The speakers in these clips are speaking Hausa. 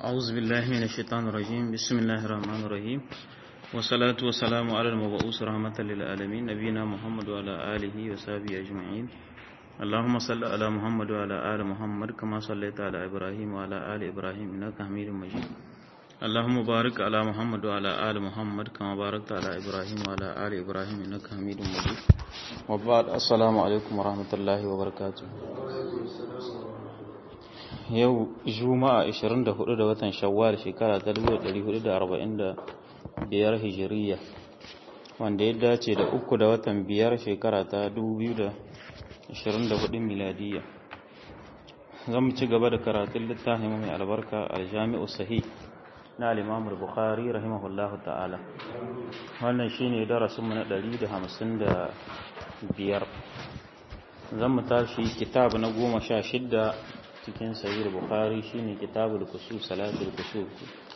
أعوذ بالله من الشيطان الرجيم بسم الله الرحمن الرحيم والصلاة والسلام على المبعوث رحمة للعالمين نبينا محمد وعلى آله وصحبه أجمعين اللهم صل على محمد وعلى آل محمد كما صليت على إبراهيم وعلى آل إبراهيم إنك حميد مجيد اللهم بارك على محمد وعلى آل محمد كما باركت على إبراهيم وعلى آل إبراهيم إنك حميد مجيد وبعد السلام عليكم ورحمة الله وبركاته yau juma'a 24 da watan shawwal shekara ta 1445 hijiriya wanda ya dace da uku da watan biyar shekara ta 2024 miladiya zan ci gaba da karatun littafin mai albarka aljami'u sahih na al-imam al-bukhari rahimahullahu ta'ala wannan shine darasin mu na 155 zan mu tashi kitab na 16 cikin sahih bukhari shine kitabul kusuf salatul kusuf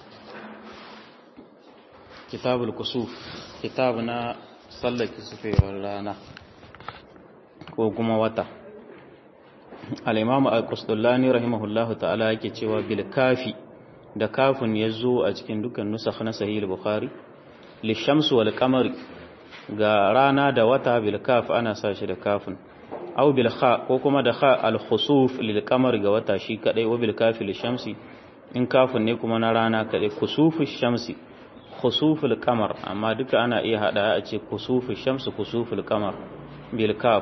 kitabul kusuf kitab na sallar kisufewar rana ko kuma wata al-imam al-qusdullani rahimahullahu ta'ala yake cewa bil kafi da kafin yazo a cikin dukkan nusakh na sahih bukhari lishamsu wal qamari ga rana da wata bil kaf ana sa shi da kafin aw bil kha ko kuma da kha al khusuf lil qamar ga wata shi kadai wa bil kafi lil shamsi in kafin ne kuma na rana kadai kusufu shamsi khusuful qamar amma duka ana iya hada a ce kusufu shamsi kusuful qamar bil kaf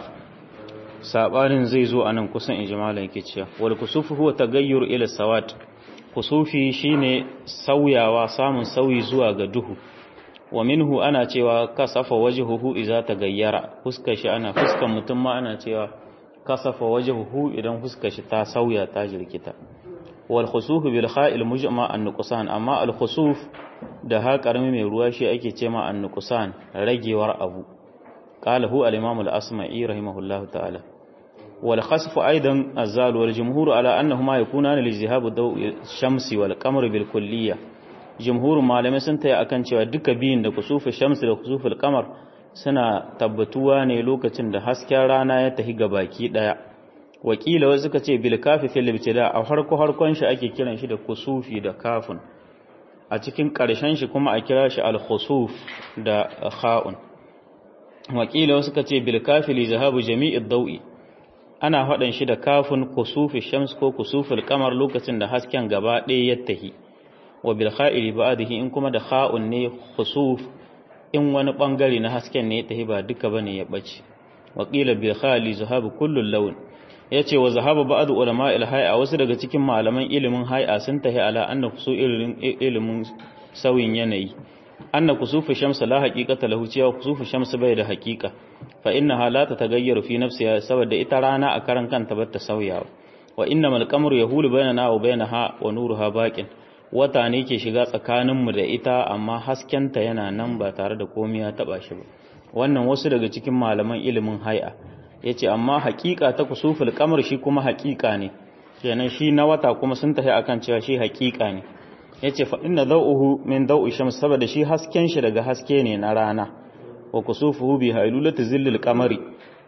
sabanin zai zo anan kusan ijmalan yake cewa wal kusufu huwa tagayyur ila sawat kusufi shine sauyawa samun sauyi zuwa ga duhu wa minhu ana cewa kasafa wajhuhu idza tagayyara fuskar shi ana fuskar mutum ma ana cewa kasafa wajhuhu idan fuskar shi ta sauya ta jirkita wal khusuf bil kha'il mujma an nuqsan amma al khusuf da ha karami mai ruwa shi ake ce ma an nuqsan ragewar abu qala hu al imam al asma'i rahimahullah ta'ala wal khasf aidan azal wal jumhur ala annahuma yakunani li zihab dawi shamsi wal qamar bil kulliyah jumhurin malamai sun taya akan cewa duka biyun da kusufu shamsu da kusufu kamar suna tabbatuwa ne lokacin da hasken rana ya tafi ga baki daya wakila wasu suka ce bil kafi fil ibtida a harko harkon shi ake kiran shi da kusufi da kafin a cikin karshen shi kuma a kira shi al khusuf da kha'un wakila wasu suka ce bil kafi li zahabu jami'id dawi ana faɗan shi da kafin kusufi shams ko kusuful kamar lokacin da hasken gaba ɗaya ya tahi wa bil kha'ili ba'dihi in kuma da kha'un ne khusuf in wani bangare na hasken ne tahi ba duka bane ya bace wa qila bil khali zahabu kullu lawn yace wa zahaba ba'd ulama al hay'a wasu daga cikin malaman ilimin hay'a sun tahi ala anna kusu ilimin sauyin yanayi anna kusufu shams la haqiqata lahu cewa kusufu shams bai da haqiqa fa innaha la tatagayyaru fi nafsiha saboda ita rana a karan kanta bata sauyawa wa innamal qamaru yahulu bainana wa bainaha wa nuruha baqin wata ne ke shiga tsakaninmu da ita amma haskenta yana nan ba tare da komai ya taba shi ba wannan wasu daga cikin malaman ilimin hai'a yace amma haƙiƙa ta kusuful qamar shi kuma haƙiƙa ne kenan shi na wata kuma sun tafi akan cewa shi haƙiƙa ne yace fa inna daw'uhu min daw'i shams saboda shi hasken shi daga haske ne na rana wa kusufuhu bi hailulati zillil qamari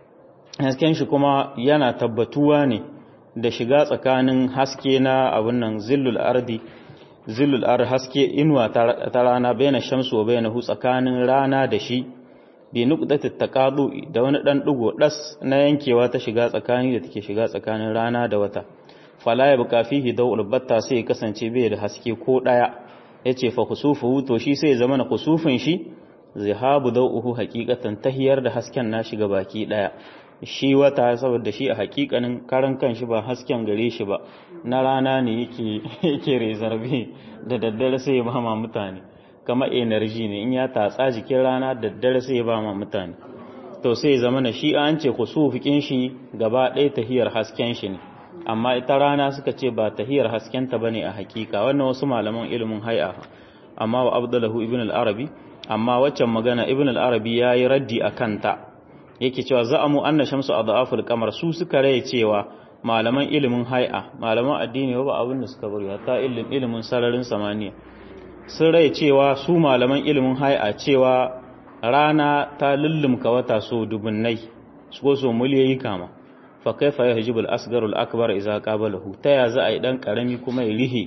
hasken shi kuma yana tabbatuwa ne da shiga tsakanin haske na abun nan zillul ardi zillul ar haske inuwa ta rana bayan shamsu wa bayan hu tsakanin rana da shi bi nuqdatit taqadu da wani dan digo das na yankewa ta shiga tsakani da take shiga tsakanin rana da wata fala ya buka fihi dawul batta sai kasance bai da haske ko daya yace fa kusufu to shi sai zama na kusufin shi zihabu dawuhu haqiqatan tahiyar da hasken na shiga baki daya shi wata saboda shi a hakikanin karan kanshi ba hasken gare shi ba na rana ne yake yake rezarbe da daddare sai ya ba ma mutane kama energy ne in ya tatsa jikin rana daddare sai ya ba ma mutane to sai zama na shi an ce kusufikin shi gaba ɗaya tahiyar hasken shi ne amma ita rana suka ce ba tahiyar hasken ta bane a hakika wannan wasu malaman ilimin hay'a amma wa abdullahu ibn al-arabi amma waccan magana ibn al-arabi yayi raddi akan ta yake cewa za'amu anna shamsu adhaful qamar su suka rai cewa malaman ilimin hay'a malaman addini ba abin da suka bari hatta ilimin ilimin sararin samaniya sun rai cewa su malaman ilimin hay'a cewa rana ta lullumka wata so dubunnai su so miliyoyi kama fa kaifa yahjibu al-asgharu al-akbar idza qabalahu ta ya za a yi dan karami kuma ya rihe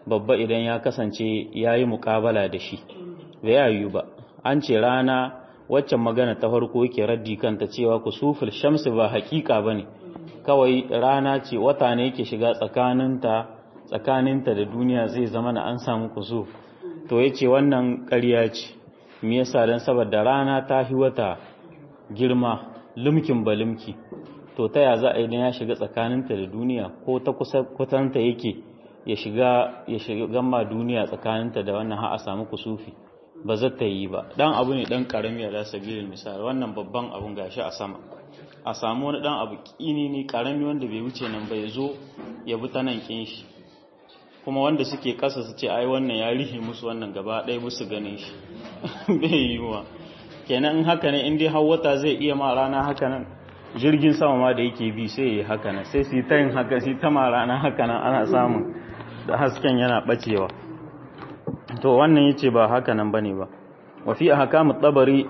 babba idan ya kasance ya yi muƙabala da shi bai yiwu ba an ce rana waccan magana ta farko yake raddi kanta cewa kusuful shamsi ba hakika bane kawai rana ce wata ne yake shiga tsakaninta tsakaninta da duniya zai zama na an samu kusuf to yace wannan ƙarya ce me yasa dan saboda rana ta hi wata girma lumkin balimki to ta ya za a idan ya shiga tsakaninta da duniya ko ta kusa kwatanta yake ya shiga ya shiga gamma duniya tsakaninta da wannan har a samu kusufi ba za ta yi ba dan abu ne dan karami a sabilin misali wannan babban abun gashi a sama a samu wani dan abu kini ne karami wanda bai wuce nan ba ya zo ya bi ta nan kin shi kuma wanda suke kasa su ce ai wannan ya rihe musu wannan gaba ɗaya musu ganin shi bai yi wa kenan in haka ne in dai wata zai iya ma rana haka nan jirgin sama ma da yake bi sai ya yi haka nan sai su ta yin haka su ta ma rana haka nan ana samun da hasken yana bacewa to wannan yace ba haka nan bane ba wa fi ahkam at-tabari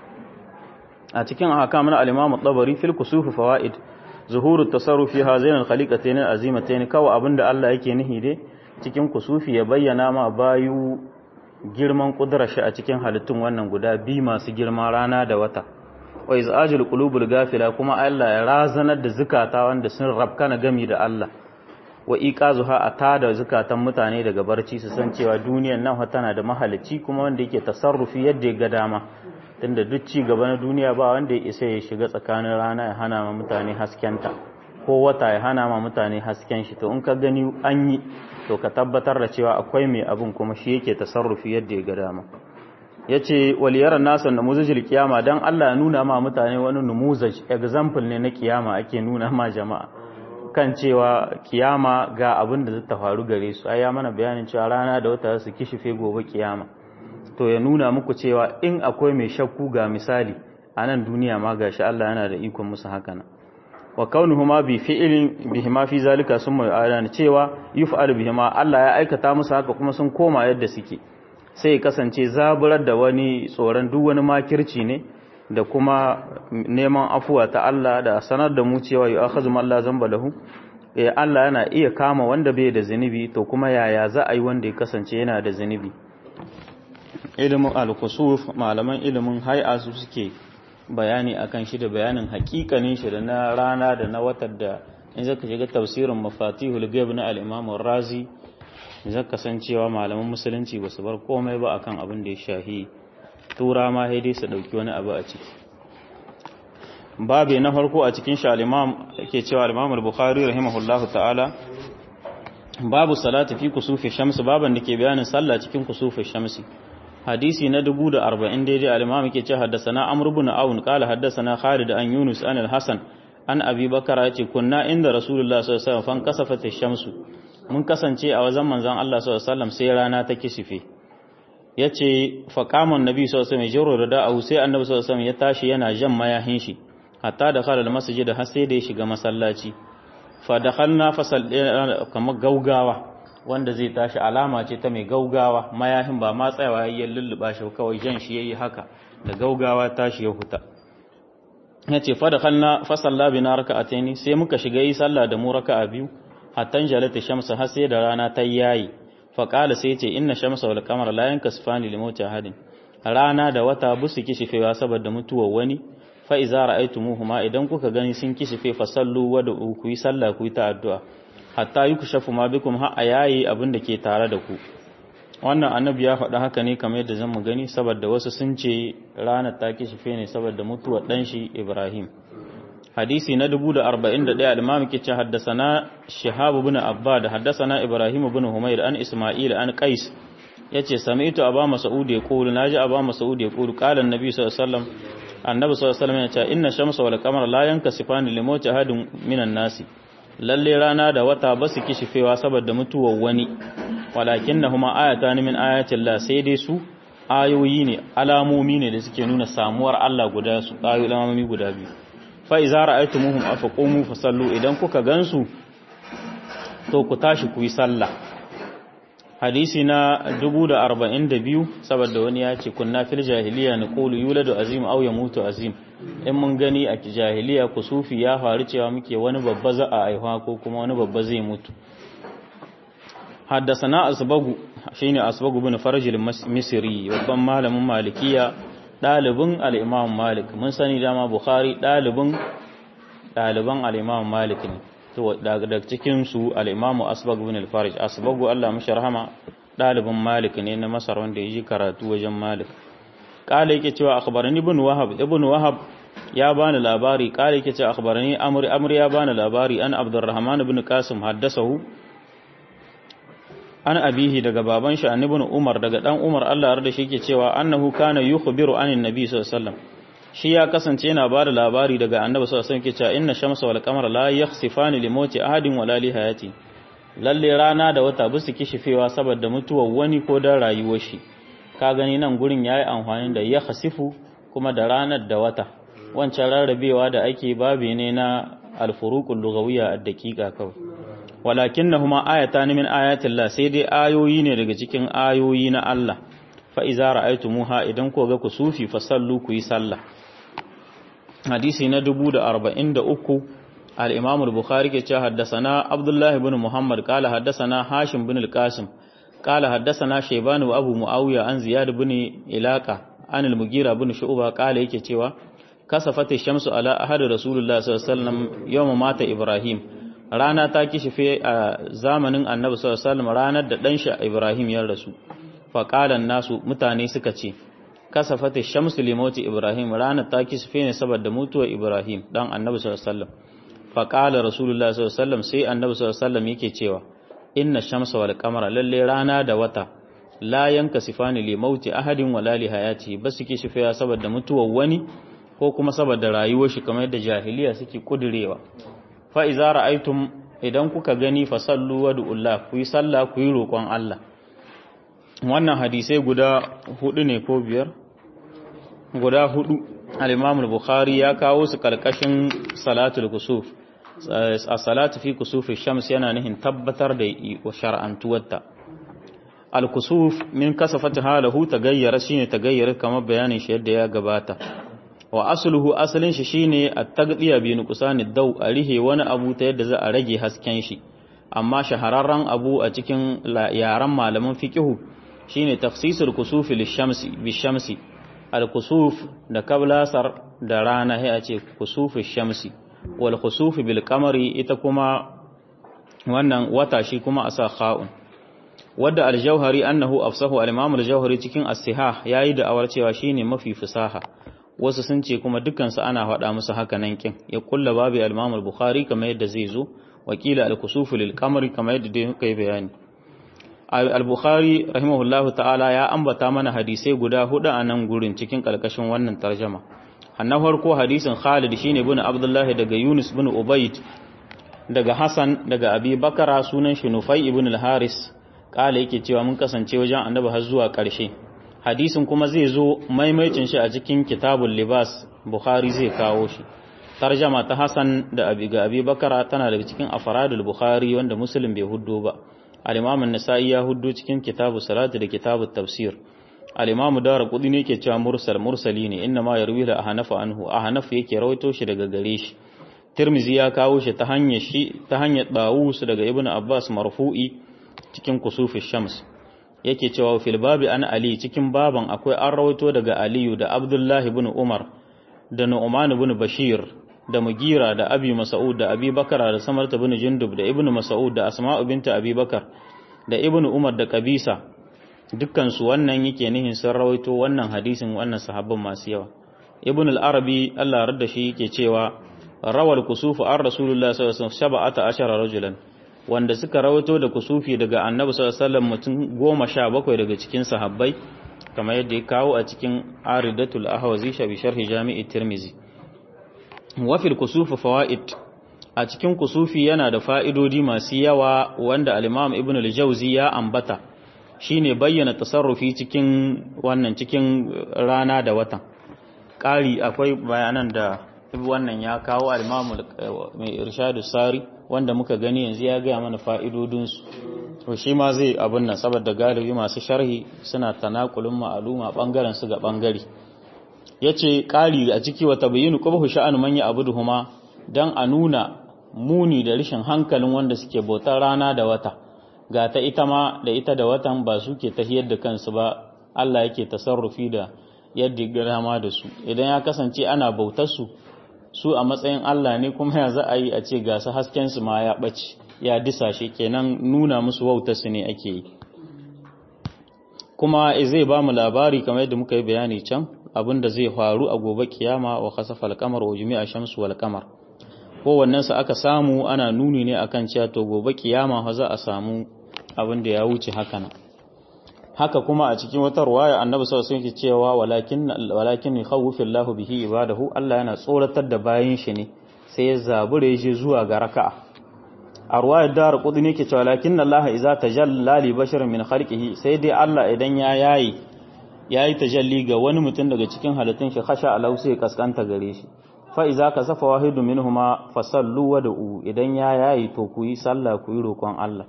a cikin ahkam na al-imam at-tabari fil kusuf fawaid zuhur at-tasarruf fi hazain al-khaliqatayn al-azimatayn kawai abinda Allah yake nihi dai cikin kusufi ya bayyana ma bayu girman kudurar shi a cikin halittun wannan guda bi masu girma rana da wata wa izajul qulubul gafila kuma Allah ya razanar da zukata wanda sun rabkana gami da Allah wa iqazuha a tada zukatan mutane daga barci su san cewa duniyar nan tana da mahalicci kuma wanda yake tasarrufi yadda ya ga dama tunda duk ci gaba na duniya ba wanda ya isa ya shiga tsakanin rana ya hana ma mutane haskenta ko wata ya hana ma mutane hasken shi to in ka gani an yi to ka tabbatar da cewa akwai mai abun kuma shi yake tasarrufi yadda ya ga dama yace waliyar nasan namuzajil kiyama dan Allah ya nuna ma mutane wani numuzaj example ne na kiyama ake nuna ma jama'a kan cewa kiyama ga abin da zai faru gare su ai ya mana bayanin cewa rana da wata su kishife gobe kiyama to ya nuna muku cewa in akwai mai shakku ga misali a nan duniya ma gashi Allah yana da ikon musu haka nan wa kaunuhuma bi fi'lin bihima fi zalika summa yu'adana cewa yuf'al bihima Allah ya aikata musu haka kuma sun koma yadda suke sai ya kasance zaburar da wani tsoron duk wani makirci ne da kuma neman afuwa ta Allah da sanar da mu cewa yu akhazu man la zamba lahu eh Allah yana iya kama wanda bai da zinubi to kuma yaya za a yi wanda ya kasance yana da zinubi ilimin al-kusuf malaman ilimin hay'a su suke bayani akan shi da bayanin hakikanin shi da na rana da na watar da in zaka shiga tafsirin mafatihul ghaib na al-imam razi zaka san cewa malaman musulunci ba su bar komai ba akan abin da ya shahi tura ma dai su dauki wani abu a ciki babe na farko a cikin shi al-imam yake cewa al-imam al-bukhari rahimahullahu ta'ala babu salati fi kusufi shamsi baban da ke bayanin sallah cikin kusufi shamsi hadisi na 1040 daidai al-imam yake cewa haddathana amr ibn aun qala haddathana khalid an yunus an al-hasan an abi bakara yace kunna inda rasulullah sallallahu alaihi wasallam fan kasafat ash-shamsu mun kasance a wajen manzon Allah sallallahu alaihi wasallam sai rana ta kishife yace fa qama annabi sallallahu alaihi wasallam jaro da da'u sai annabi sallallahu alaihi wasallam ya tashi yana jan mayahin shi hatta da khala al-masjid har sai da ya shiga masallaci fa dakhalna fasal kamar gaugawa wanda zai tashi alama ce ta mai gaugawa mayahin ba ma tsayawa yayin lulluba shi kawai jan shi yayi haka da gaugawa tashi ya huta yace fa dakhalna fasalla bina raka'ataini sai muka shiga yi sallah da mu raka'a biyu hatta jalata shamsu har sai da rana ta yayi fa qala sai yace inna shamsa wal qamara la yankasifani li mawti ahadin rana da wata busu kishifewa saboda mutuwar wani fa iza ra'aytumuhuma idan kuka gani sun kishife fa sallu wa ku yi sallah ku yi ta addu'a hatta yukshafu ma bikum ha ayayi abin da ke tare da ku wannan annabi ya faɗa haka ne kamar yadda zan mu gani saboda wasu sun ce ranar ta kishife ne saboda mutuwar dan shi Ibrahim hadisi na 1041 al-imam ke ce haddasana shihab ibn abbad haddasana ibrahim ibn humayr an isma'il an qais yace sami'tu aba mas'ud yaqulu naji aba mas'ud yaqulu qala an-nabi sallallahu alaihi wasallam annabi sallallahu alaihi wasallam yace inna shamsa wal qamara la yankasifani limauti ahadin minan nasi lalle rana da wata ba su kishifewa saboda mutuwar wani walakinnahuma ayatan min ayatin la sai dai su ayoyi ne alamomi ne da suke nuna samuwar Allah guda su ayoyi alamomi guda biyu fa iza ra'aytumuhum afaqumu fasallu idan kuka gansu to ku tashi ku yi sallah hadisi na 1042 saboda wani ya ce kunna fil jahiliya naqulu yuladu azim aw yamutu azim in mun gani a jahiliya kusufi ya faru cewa muke wani babba za a aihuwa ko kuma wani babba zai mutu haddasana asbagu shine asbagu bin farjil misri babban malamin malikiya dalibin al-imam malik mun sani dama bukhari dalibin daliban al-imam malik ne to daga cikin su al-imam asbagu bin al-farj asbagu Allah mashi rahama dalibin malik ne na masar wanda yaji karatu wajen malik kala yake cewa akhbarani ibn wahab ibn wahab ya bani labari kala yake cewa akhbarani amr amr ya bani labari an abdurrahman ibn qasim haddasahu an abihi daga baban shi ibn umar daga dan umar Allah ya shi yake cewa annahu kana yukhbiru anin nabi sallallahu alaihi wasallam shi ya kasance yana bada labari daga annabi sallallahu alaihi wasallam yake cewa inna shamsa wal qamara la yakhsifani li mauti ahadin wala li hayati lalle rana da wata bisu kishifewa saboda mutuwar wani ko dan rayuwar shi ka gani nan gurin yayi amfani da ya khasifu kuma da ranar da wata wancan rarrabewa da ake babi ne na alfuruqul lughawiyya ad-daqiqa kawai walakinnahuma ayatan min ayatillah sai dai ayoyi ne daga cikin ayoyi na Allah fa iza ra'aytumuha idan ko ga kusufi fasallu ku yi sallah hadisi na 1043 al-imam al-bukhari ke cewa haddathana abdullah ibn muhammad qala haddathana hashim ibn al-qasim qala haddathana shayban wa abu muawiya an ziyad ibn ilaqa an al-mugira ibn shu'ba qala yake cewa kasafati shamsu ala ahad rasulullah sallallahu alaihi wasallam yawma mata ibrahim rana ta kishife a zamanin annabi sallallahu alaihi wasallam ranar da dan shi ibrahim ya rasu fa qalan nasu mutane suka ce kasafati shamsu limoti ibrahim ranar ta kishife ne saboda mutuwar ibrahim dan annabi sallallahu alaihi wasallam fa qala rasulullah sallallahu alaihi wasallam sai annabi sallallahu alaihi wasallam yake cewa inna shamsa wal qamara lalle rana da wata la yankasifani limauti ahadin wala li hayati basu kishife saboda mutuwar wani ko kuma saboda rayuwar shi kamar yadda jahiliya suke kudurewa fa iza ra'aytum idan kuka gani fa sallu wa du'ullah ku yi sallah ku yi roƙon Allah wannan hadisai guda hudu ne ko biyar guda hudu al-Imam al-Bukhari ya kawo su karkashin salatul kusuf as-salatu fi kusufi shams yana nihin tabbatar da shar'antuwarta al-kusuf min kasafati halahu tagayyara shine tagayyara kamar bayanin shi yadda ya gabata wa asluhu asalin shi shine at-tagdiya bi nuqsani daw a rihe wani abu ta yadda za a rage hasken shi amma shahararren abu a cikin yaran malaman fiqhu shine tafsisul kusufi lishamsi bishamsi al-kusuf da kablasar da rana sai a ce kusufi shamsi wal kusufi bil qamari ita kuma wannan wata shi kuma a sa kha'un wadda al-jauhari annahu afsahu al-imam al-jauhari cikin as-sihah yayi da awar cewa shine mafi fasaha wasu sun ce kuma dukansu ana faɗa musu haka nan kin ya kulla babu al-Imam al-Bukhari kamar yadda zai zo wakila al-kusuf lil qamari kamar yadda dai kai bayani al-Bukhari rahimahullahu ta'ala ya ambata mana hadisai guda hudu a nan gurin cikin kalkashin wannan tarjuma annan farko hadisin Khalid shine ibn Abdullah daga Yunus ibn Ubayd daga Hassan daga Abi Bakara sunan shi Nufai ibn al-Haris kala yake cewa mun kasance wajen Annabi har zuwa ƙarshe hadisin kuma zai zo maimaicin shi a cikin kitabul libas bukhari zai kawo shi tarjama ta hasan da abi ga abi bakara tana daga cikin afradul bukhari wanda muslim bai huddo ba al-imam an-nasa'i ya huddo cikin kitabu salati da kitabut tafsir al-imam darqutni ne yake cewa mursal mursali ne inna ma yarwi la ahnafa anhu ahnaf yake rawaito shi daga gare shi tirmizi ya kawo shi ta hanyar shi ta hanyar dawus daga ibnu abbas marfu'i cikin kusufi shams yake cewa fil babi an ali cikin baban akwai an rawaito daga aliyu da abdullahi ibn umar da nu'man ibn bashir da mugira da abi mas'ud da abi bakara da samarta ibn jundub da ibn mas'ud da asma'u binta abi bakar da ibn umar da kabisa dukkan su wannan yake nihin sun rawaito wannan hadisin wannan sahabban masu yawa ibn al-arabi Allah ya radda shi yake cewa rawal kusufu an rasulullah sallallahu alaihi wasallam sab'ata ashara rajulan wanda suka rawato da kusufi daga annabi sallallahu alaihi wasallam mutum goma sha bakwai daga cikin sahabbai kamar yadda ya kawo a cikin aridatul ahwazi sha bi sharhi jami'i tirmizi wa fil kusufi fawaid a cikin kusufi yana da fa'idodi masu yawa wanda al-imam ibn al-jawzi ya ambata shine bayyana tasarrufi cikin wannan cikin rana da watan ƙari akwai bayanan da wannan ya kawo al-imam mai irshadu sari wanda muka gani yanzu ya gaya mana fa'idodinsu to shi ma zai abin nan saboda galibi masu sharhi suna tanakulun ma'aluma ɓangaren su ga ɓangare ya ce ƙari a ciki wata bayinu ƙubahu sha'anu manya abu duhuma don a nuna muni da rashin hankalin wanda suke bautar rana da wata ga ta ita ma da ita da watan ba su ke tahiyar da kansu ba Allah yake tasarrufi da yadda gama da su idan ya kasance ana bautar su su a matsayin Allah ne kuma ya za a yi a ce ga su hasken su ma ya ɓace ya disashe kenan nuna musu wautar su ne ake yi kuma zai ba mu labari kamar yadda muka yi bayani can abinda zai faru a gobe kiyama wa khasafa al-qamar wa jumi'a shamsu wal qamar kowannen sa aka samu ana nuni ne akan cewa to gobe kiyama fa za a samu abin da ya wuce haka nan haka kuma a cikin wata ruwaya annabi sallallahu alaihi wasallam cewa walakin walakin yakhawfillahu bihi ibadahu Allah yana tsoratar da bayin shi ne sai ya zabure shi zuwa ga raka'a a ruwayar dar qudni yake cewa lakin Allah idza tajalla li basharin min khalqihi sai dai Allah idan ya yayi yayi tajalli ga wani mutum daga cikin halittun shi khasha alau sai kaskanta gare shi fa idza kasafa wahidu minhuma fasallu wa da'u idan ya yayi to ku yi sallah ku yi roƙon Allah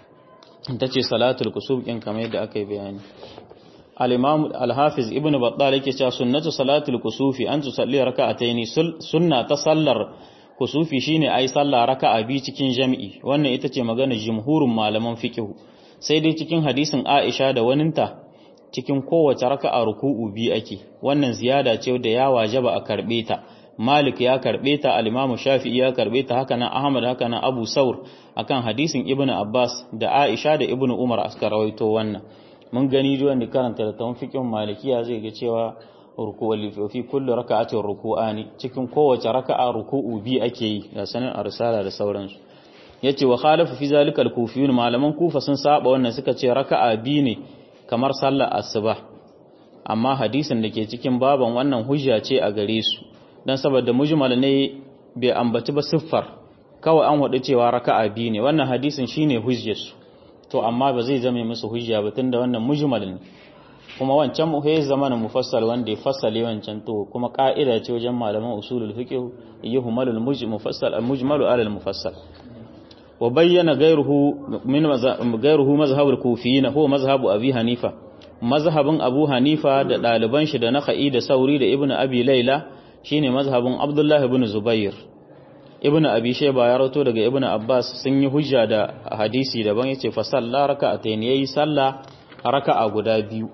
ta ce salatul kusuf ɗin kamar yadda aka yi bayani al-imam al-hafiz ibnu battal yake cewa sunnatu salatul kusufi an tusalli raka'ataini sunna ta sallar kusufi shine ai sallah raka'a bi cikin jami'i wannan ita ce magana jumhurun malaman fiqh sai dai cikin hadisin Aisha da waninta cikin kowace raka'a ruku'u bi ake wannan ziyada ce da ya wajaba a karbe ta Malik ya karbe ta al-Imam Shafi'i ya karbe ta haka nan Ahmad haka nan Abu Saur akan hadisin Ibn Abbas da Aisha da Ibn Umar aska rawaito wannan mun gani duwan da karanta da tawfiqin Malikiya zai ga cewa ruku'u fi kulli raka'atin ruku'ani cikin kowace raka'a ruku'u bi ake yi ga sanin arsala da sauransu yace wa khalafu fi zalikal kufiyun malaman kufa sun saba wannan suka ce raka'a bi ne kamar sallar asuba amma hadisin da ke cikin baban wannan hujja ce a gare su dan saboda mujmal ne bai ambaci ba siffar kawai an wadu cewa raka'a bi ne wannan hadisin shine hujjar su to amma ba zai zame musu hujja ba tunda wannan mujmal ne kuma wancan muhayyar zamanin mufassal wanda ya fassale wancan to kuma ka'ida ce wajen malaman usulul fiqh yuhmalul mufassal al-mujmalu ala al-mufassal wa bayyana ghayruhu min ghayruhu mazhab al-kufiyyin huwa mazhabu abi hanifa mazhabin abu hanifa da daliban shi da nakhai da sauri da ibnu abi laila shine mazhabin abdullahi ibn zubair ibnu abi shayba ya rawato daga ibnu abbas sun yi hujja da hadisi daban yace fa salla raka'atayn yayi sallah raka'a guda biyu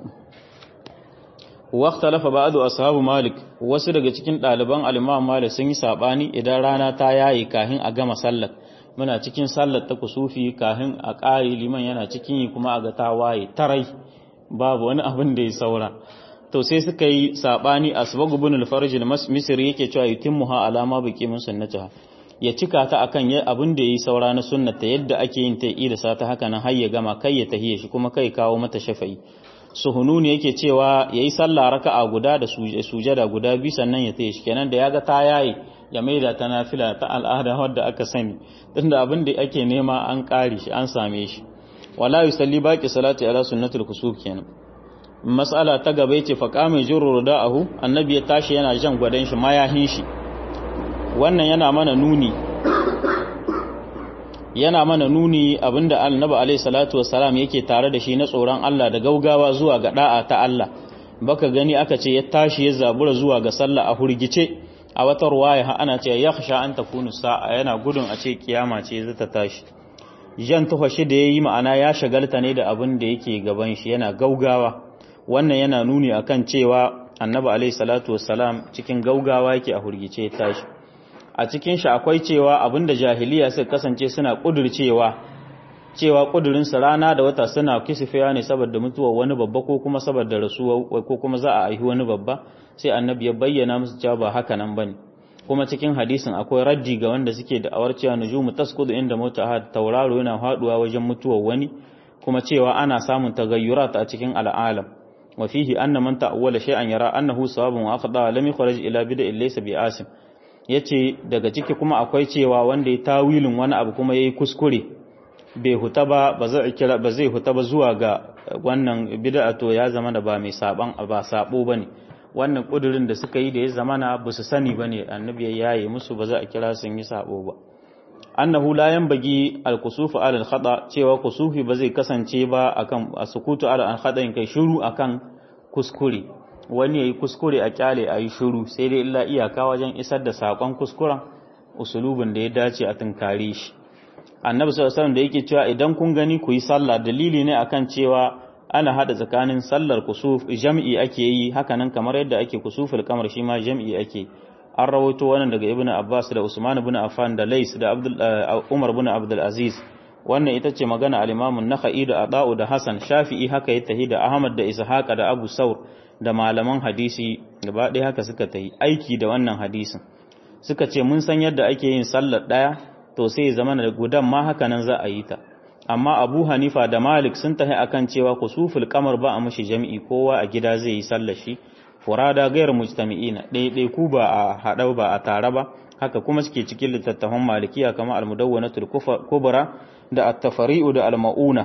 واختلف بعض أصحاب مالك wasu daga cikin ɗaliban al-Imam Malik sun yi sabani idan rana ta yayi kahin a gama sallar muna cikin sallar ta kusufi kahin a ƙari liman yana cikin yi kuma a ga ta waye tarai babu wani abin da ya saura to sai suka yi sabani asbag ibn al-farj al-misri yake cewa yutimmuha alama baqi min sunnatiha ya cika ta akan ya abin da yayi saura na sunnata yadda ake yin ta ida sa ta haka nan har ya gama kai ya tahiye shi kuma kai kawo mata shafa'i suhununi yake cewa yayi sallah raka'a guda da sujada guda bi sannan ya tayi kenan da yaga ta yayi ya maida ta nafila ta al'ada wadda aka sani tunda abin da ake nema an kare shi an same shi wala yusalli baqi salati ala sunnatul kusuf kenan mas'ala ta gaba yace fa qama jurru da'ahu annabi ya tashi yana jan gwadan shi mayahin shi wannan yana mana nuni yana mana nuni abinda annabi alaihi salatu wassalam yake tare da shi na tsoron Allah da gaugawa zuwa ga da'a ta Allah baka gani aka ce ya tashi ya zabura zuwa ga sallah a hurgice a wata ruwaya ha ana ce yakhsha an takunu sa'a yana gudun a ce kiyama ce za ta tashi jan tuhashi da yayi ma'ana ya shagalta ne da abin da yake gaban shi yana gaugawa wannan yana nuni akan cewa annabi alaihi salatu wassalam cikin gaugawa yake a hurgice ya tashi a cikin shi akwai cewa abinda jahiliya suka kasance suna kudurcewa cewa kudurinsa rana da wata suna kisifiya ne saboda mutuwar wani babba ko kuma saboda rasuwa ko kuma za a aihi wani babba sai annabi ya bayyana musu cewa ba haka nan bane kuma cikin hadisin akwai raddi ga wanda suke da awar cewa nujumu tasqudu inda mota tauraro yana haduwa wajen mutuwar wani kuma cewa ana samun tagayyurat a cikin al'alam wa fihi anna man ta'awwala shay'an yara annahu sawabun wa akhda lam yukhraj ila bid'in laysa bi'asim ya ce daga ciki kuma akwai cewa wanda ya tawilin wani abu kuma ya yi kuskure bai huta ba ba zai huta ba zuwa ga wannan bid'a to ya zama da ba mai saban ba sabo bane wannan kudurin da suka yi da ya zama na ba su sani bane annabi ya yaye musu ba za a kira sun yi sabo ba annahu la yanbaghi al-kusufu ala al-khata cewa kusufi ba zai kasance ba akan asukutu ala al-khata kai shiru akan kuskure wani ya yi kuskure a kyale a yi shuru sai dai illa iyaka wajen isar da saƙon kuskuren usulubin da ya dace a tunkare shi annabi sallallahu alaihi wasallam da yake cewa idan kun gani ku yi sallah dalili ne akan cewa ana hada tsakanin sallar kusuf jam'i ake yi hakanan kamar yadda ake kusuful kamar shi ma jam'i ake an rawaito wannan daga ibnu abbas da usman ibn affan da lais da abdul umar ibn abdul aziz wannan ita ce magana al-imam an-nakhai da adau da hasan shafi'i haka ya tahi da ahmad da ishaqa da abu saur da malaman hadisi gaba ɗaya haka suka tahi aiki da wannan hadisin suka ce mun san yadda ake yin sallar ɗaya to sai zama da gudan ma haka nan za a yi ta amma abu hanifa da malik sun tahi akan cewa kusuful kamar ba a mashi jami'i kowa a gida zai yi sallar shi furada gairar mujtami'ina ɗaiɗai ku ba a haɗa ba a tare ba haka kuma suke cikin littattafan malikiya kamar al-mudawwanatul kubra da at-tafari'u da al-mauna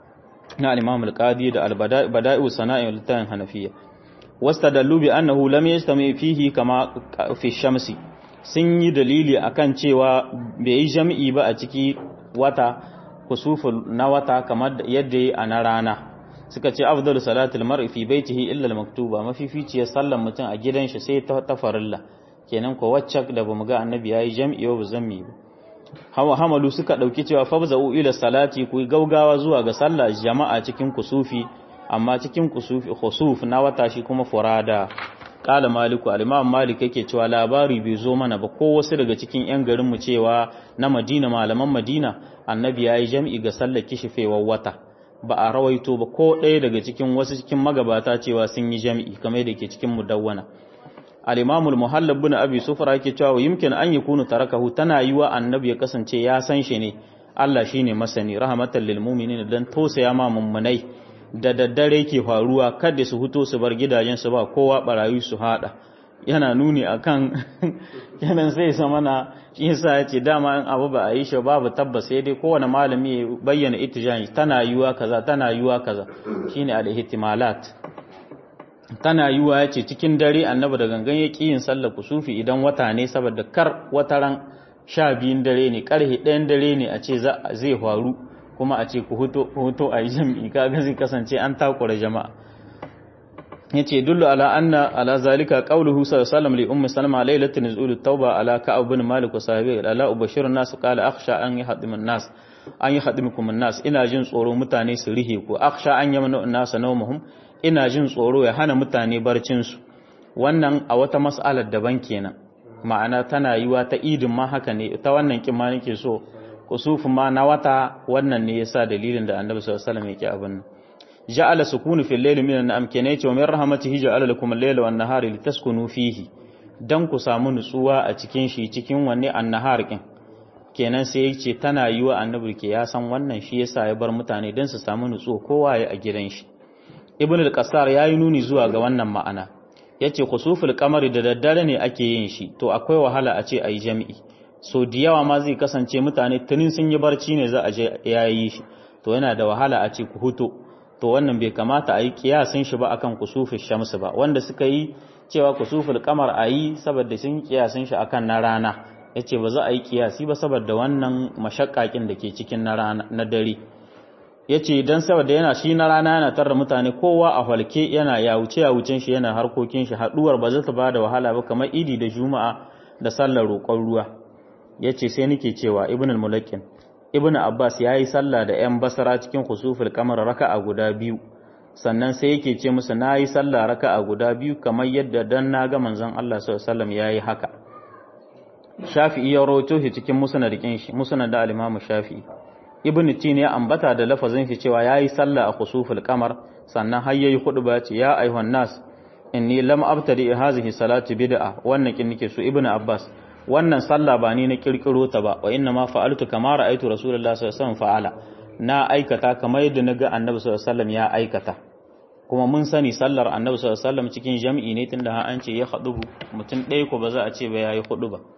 na al-imam al-qadi da al-bada'i'u sana'i littafin hanafiya wastadallu bi annahu lam yastami fihi kama fi shamsi sun yi dalili akan cewa bai yi jami'i ba a ciki wata kusuful na wata kamar yadda yi a na rana suka ce afdalu salatul mar'i fi baitihi illa al-maktuba mafificiyar sallar mutum a gidan shi sai ta farilla kenan ko wacce da bamu ga annabi yayi jami'i ba zammi ba hawa hamalu suka dauki cewa fabza'u ila salati ku gaugawa zuwa ga sallah jama'a cikin kusufi amma cikin kusufi khusuf na wata shi kuma furada kala maliku al-imam malik yake cewa labari bai zo mana ba ko wasu daga cikin yan garin mu cewa na madina malaman madina annabi yayi jami'i ga sallar kishifewar wata ba a rawaito ba ko ɗaya daga cikin wasu cikin magabata cewa sun yi jami'i kamar da ke cikin mudawwana al-imam al-muhallab bin abi sufra yake cewa yumkin an yakunu tarakahu tana yiwa annabi ya kasance ya san shi ne Allah shine masani rahmatan lil mu'minin dan tausaya ma mummunai da daddare ke faruwa kada su huto su bar gidajensu ba kowa barayi su hada yana nuni akan yanan sai sama na shi yasa yace dama in abu ba a yi shi babu tabbas sai dai kowane malami ya bayyana itijani tana yiwa kaza tana yiwa kaza shine al-ihtimalat tana yiwa yace cikin dare annabi da gangan ya yin sallar kusufi idan wata ne saboda kar wataran sha biyun dare ne karhe ɗayan dare ne a ce zai faru kuma a ce ku huto a yi jam'i kaga zai kasance an takura jama'a ya ce dullu ala anna ala zalika qawluhu sallallahu li ummi salma lailatul nuzul tauba ala ka'ab bin malik wa sahabi ala ubashirun nas qala akhsha an yahdim an-nas an yahdimukum an-nas ina jin tsoro mutane su rihe ku akhsha an yamna an-nas nawmuhum ina jin tsoro ya hana mutane barcin su wannan a wata mas'alar daban kenan ma'ana tana yiwa ta idin ma haka ne ta wannan kin ma nake so kusufu ma na wata wannan ne yasa dalilin da annabi sallallahu alaihi wasallam yake abin nan ja'ala sukunu fil layli min an-na'am kene ce min rahmatihi ja'ala lakum al-layla wan nahara litaskunu fihi dan ku samu nutsuwa a cikin shi cikin wanne an-nahar kin kenan sai yace tana yiwa annabi ke ya san wannan shi yasa ya bar mutane dan su samu nutsuwa kowa ya a gidan shi ibn al-qassar yayi nuni zuwa ga wannan ma'ana yace khusuful qamari da daddare ne ake yin shi to akwai wahala a ce ayi jami'i so da yawa ma zai kasance mutane tunin sun yi barci ne za a je yayi shi to yana da wahala a ce ku huto to wannan bai kamata a yi kiyasin shi ba akan kusufin shamsu ba wanda suka yi cewa kusuful kamar a yi saboda sun kiyasin shi akan na rana ya ce ba za a yi kiyasi ba saboda wannan mashakakin da ke cikin na dare ya ce don saboda yana shi na rana yana tarra mutane kowa a halke yana ya wuce ya wucin shi yana harkokin shi haduwar ba za ta ba da wahala ba kamar idi da juma'a da sallar roƙon ruwa ya ce sai nake cewa ibn al-mulakin ibn abbas ya yi sallah da 'yan basara cikin khusuful kamar raka'a guda biyu sannan sai yake ce musu na yi sallah raka'a guda biyu kamar yadda dan na ga manzon Allah sallallahu alaihi ya yi haka shafi'i ya rawaito shi cikin musnadin shi musnad da al-imam shafi'i ibn tin ya ambata da lafazin shi cewa ya yi sallah a khusuful kamar sannan har yayi khutba ce ya ayyuhan nas inni lam abtadi hadhihi salati bid'a wannan kin nake so ibn abbas wannan sallah ba ni na kirkiro ta ba wa inna ma fa'altu kama ra'aytu rasulullahi sallallahu alaihi wasallam fa'ala na aikata kamar yadda naga annabi sallallahu alaihi wasallam ya aikata kuma mun sani sallar annabi sallallahu alaihi wasallam cikin jami'i ne tunda har an ce ya hadubu mutum ɗaya ko ba za a ce ba yayi hudu ba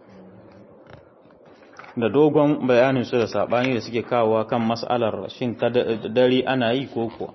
da dogon bayanin su da sabani da suke kawowa kan mas'alar shin ta dare ana yi ko kuwa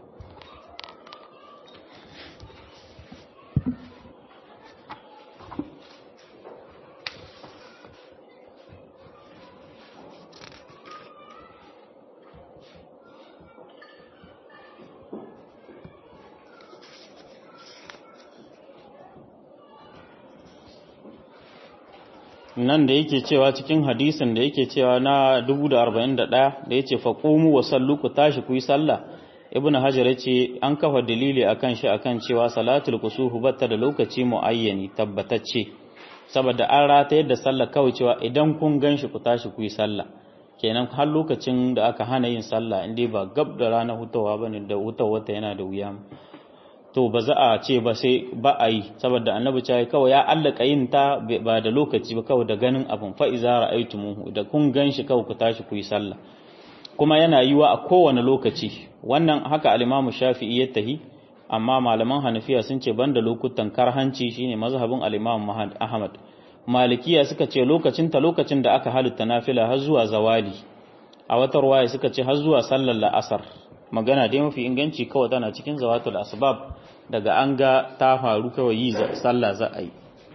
nan da yake cewa cikin hadisin da yake cewa na 1041 da yace faqumu wa sallu ku tashi ku yi sallah ibnu hajar yace an kafa dalili akan shi akan cewa salatul kusufu batta da lokaci muayyani tabbatacce saboda an rata yadda sallah kawai cewa idan kun ganshi ku tashi ku yi sallah kenan har lokacin da aka hana yin sallah inda ba gab da rana hutawa bane da hutawa ta yana da wuya to ba za a ce ba sai ba a yi saboda annabi ce kawai ya allaka yin ta ba da lokaci ba kawai da ganin abin fa iza ra'aytumuhu da kun ganshi kawai ku tashi ku yi sallah kuma yana yiwa a kowane lokaci wannan haka al-Imam Shafi'i ya tahi amma malaman Hanafiya sun ce banda lokutan karhanci shine mazhabin al-Imam Ahmad Malikiya suka ce lokacin ta lokacin da aka halitta nafila har zuwa zawali a wata ruwaya suka ce har zuwa sallar la'asar magana dai mafi inganci kawai tana cikin zawatul asbab daga an ga ta faru kawai yi sallah za a yi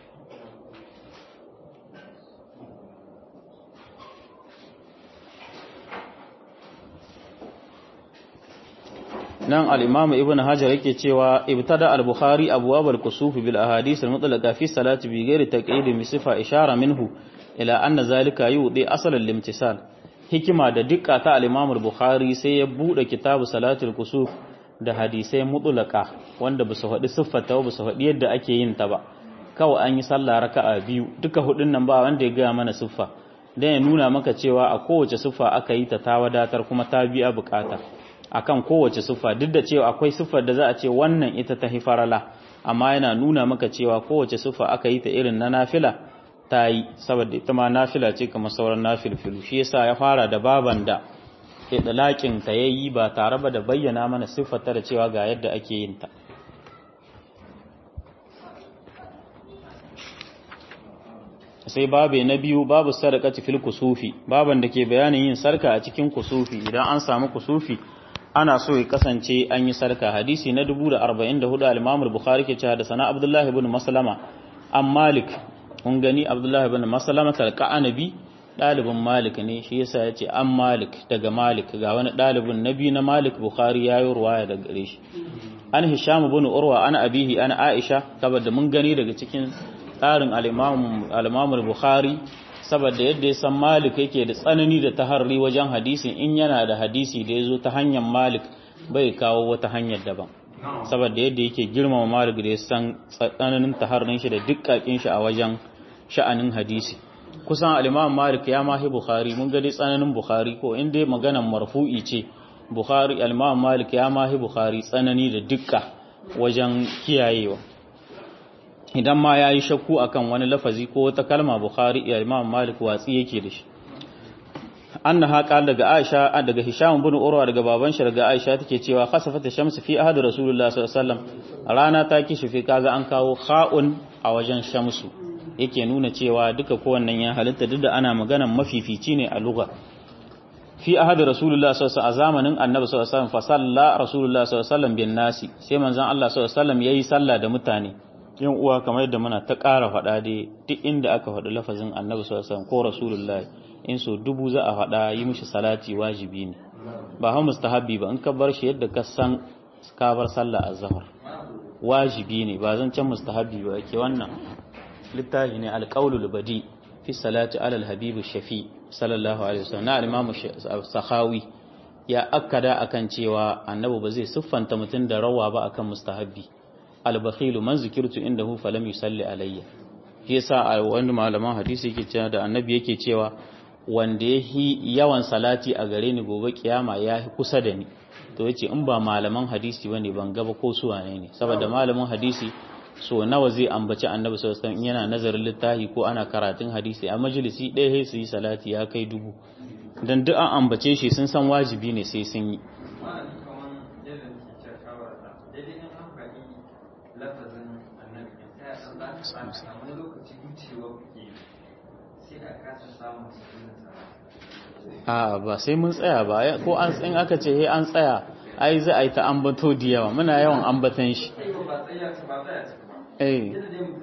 nan al-imamu ibn hajar yake cewa ibtada al-bukhari abwab al-kusuf bil ahadith al-mutlaqa fi salati bi ghairi taqyid bi sifa ishara minhu ila anna zalika yudi asal al-imtisal hikima da dukka ta al-imamu al-bukhari sai ya bude kitabu salatul kusuf da hadisai mutlaqa wanda ba su faɗi siffata ba su faɗi yadda ake yin ta ba kawai an yi sallah raka'a biyu duka hudun nan ba wanda ya gaya mana siffa dan ya nuna maka cewa a kowace siffa aka yi ta ta wadatar kuma ta biya bukata akan kowace siffa duk da cewa akwai siffar da za a ce wannan ita ta hifarala amma yana nuna maka cewa kowace siffa aka yi ta irin na nafila ta yi saboda ita ma nafila ce kamar sauran nafilfilu shi yasa ya fara da baban da idlaqin ta yayi ba tare ba da bayyana mana siffar ta da cewa ga yadda ake yin ta sai babe na biyu babu sadaqati fil kusufi baban da ke bayanin yin sarka a cikin kusufi idan an samu kusufi ana so ya kasance an yi sarka hadisi na 1044 al-Imam al-Bukhari ke cewa da sana Abdullah ibn Maslama an Malik kun gani Abdullah ibn Maslama talqa anabi dalibin Malik ne shi yasa yace an Malik daga Malik ga wani dalibin nabi na Malik Bukhari yayi ruwaya daga gare shi an Hisham ibn Urwa ana abihi ana Aisha saboda mun gani daga cikin tsarin al-Imam al-Imam al-Bukhari saboda yadda ya san Malik yake da tsanani da taharri wajen hadisin in yana da hadisi da ya zo ta hanyar Malik bai kawo wata hanyar daban saboda yadda yake girmama Malik da ya san tsananin taharrin shi da dukkakin shi a wajen sha'anin hadisi kusan al-Imam Malik ya mahi Bukhari mun ga dai tsananin Bukhari ko in dai maganan marfu'i ce Bukhari al-Imam Malik ya mahi Bukhari tsanani da dukka wajen kiyayewa idan ma ya yi shakku akan wani lafazi ko wata kalma bukhari ya imam malik watsi yake da shi anna haqa daga aisha daga hisham bin urwa daga baban shi daga aisha take cewa khasafat shamsu fi ahad rasulullah sallallahu alaihi wasallam rana ta kishi fi kaga an kawo kha'un a wajen shamsu yake nuna cewa duka kowannan ya halitta duk da ana maganan mafifici ne a lugha fi ahad rasulullah sallallahu alaihi wasallam a zamanin annabi sallallahu alaihi wasallam fa salla rasulullah sallallahu alaihi wasallam bin nasi sai manzon Allah sallallahu alaihi wasallam yayi sallah da mutane yin uwa kamar yadda muna ta ƙara faɗa dai duk inda aka faɗi lafazin annabi sallallahu ko rasulullahi in so dubu za a faɗa yi mishi salati wajibi ne ba ha mustahabbi ba in ka bar shi yadda ka san ka bar sallah azhar wajibi ne ba zan can mustahabbi ba yake wannan littafi ne alqaulul badi fi salati ala alhabib shafi sallallahu alaihi wasallam na al-imam sakhawi ya akkada akan cewa annabi ba zai siffanta mutum da rawa ba akan mustahabbi albakhilu man zikirtu indahu falam yusalli alayya shi yasa a wani malaman hadisi yake cewa da annabi yake cewa wanda yahi yawan salati a gare ni gobe kiyama yahi kusa da ni to yace in ba malaman hadisi bane ban gaba ko su wane ne saboda malamin hadisi so nawa zai ambaci annabi sallallahu alaihi wasallam yana nazarin littafi ko ana karatun hadisi a majalisi ɗaya sai su yi salati ya kai dubu dan duk an ambace shi sun san wajibi ne sai sun yi a ba sai mun tsaya ba ko an in aka ce he an tsaya ai za a yi ta ambato da yawa muna yawan ambatan shi eh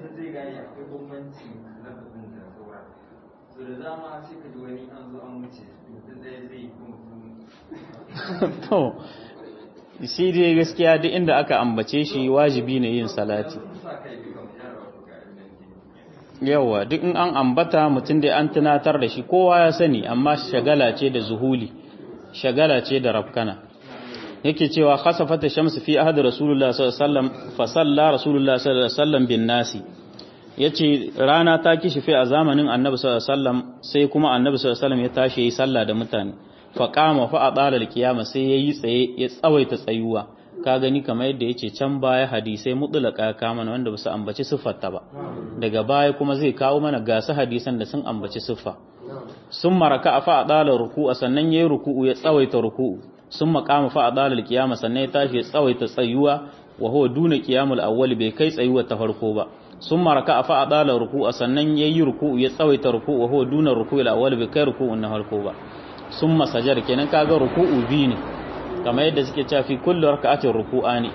to shi dai gaskiya duk inda aka ambace shi wajibi ne yin salati yawa duk in an ambata mutum da an tunatar da shi kowa ya sani amma shagala ce da zuhuli shagala ce da rafkana yake cewa khasafata shamsu fi ahad rasulullah sallallahu alaihi wasallam fa salla rasulullah sallallahu alaihi wasallam bin nasi yace rana ta kishife a zamanin annabi sallallahu alaihi wasallam sai kuma annabi sallallahu alaihi wasallam ya tashi yi sallah da mutane fa qama fa adala alqiyama sai yayi tsaye ya tsawaita tsayuwa ka gani kamar yadda yace can baya hadisai mutlaka ya kama wanda ba su ambaci siffarta ba daga baya kuma zai kawo mana gasu hadisan da sun ambaci siffa sun maraka fa adala ruku'a sannan yayi ruku'u ya tsawaita ruku'u sun makama fa adala alqiyama sannan ya tashi ya tsawaita tsayuwa wa huwa duna qiyamul awwal bai kai tsayuwa ta farko ba sun maraka fa adala ruku'a sannan yayi ruku'u ya tsawaita ruku'u wa huwa duna ruku'il awwal bai kai ruku'un na farko ba sun masajar kenan kaga ruku'u biyu ne kamar yadda suke cewa fi kulli raka'atin ruku'ani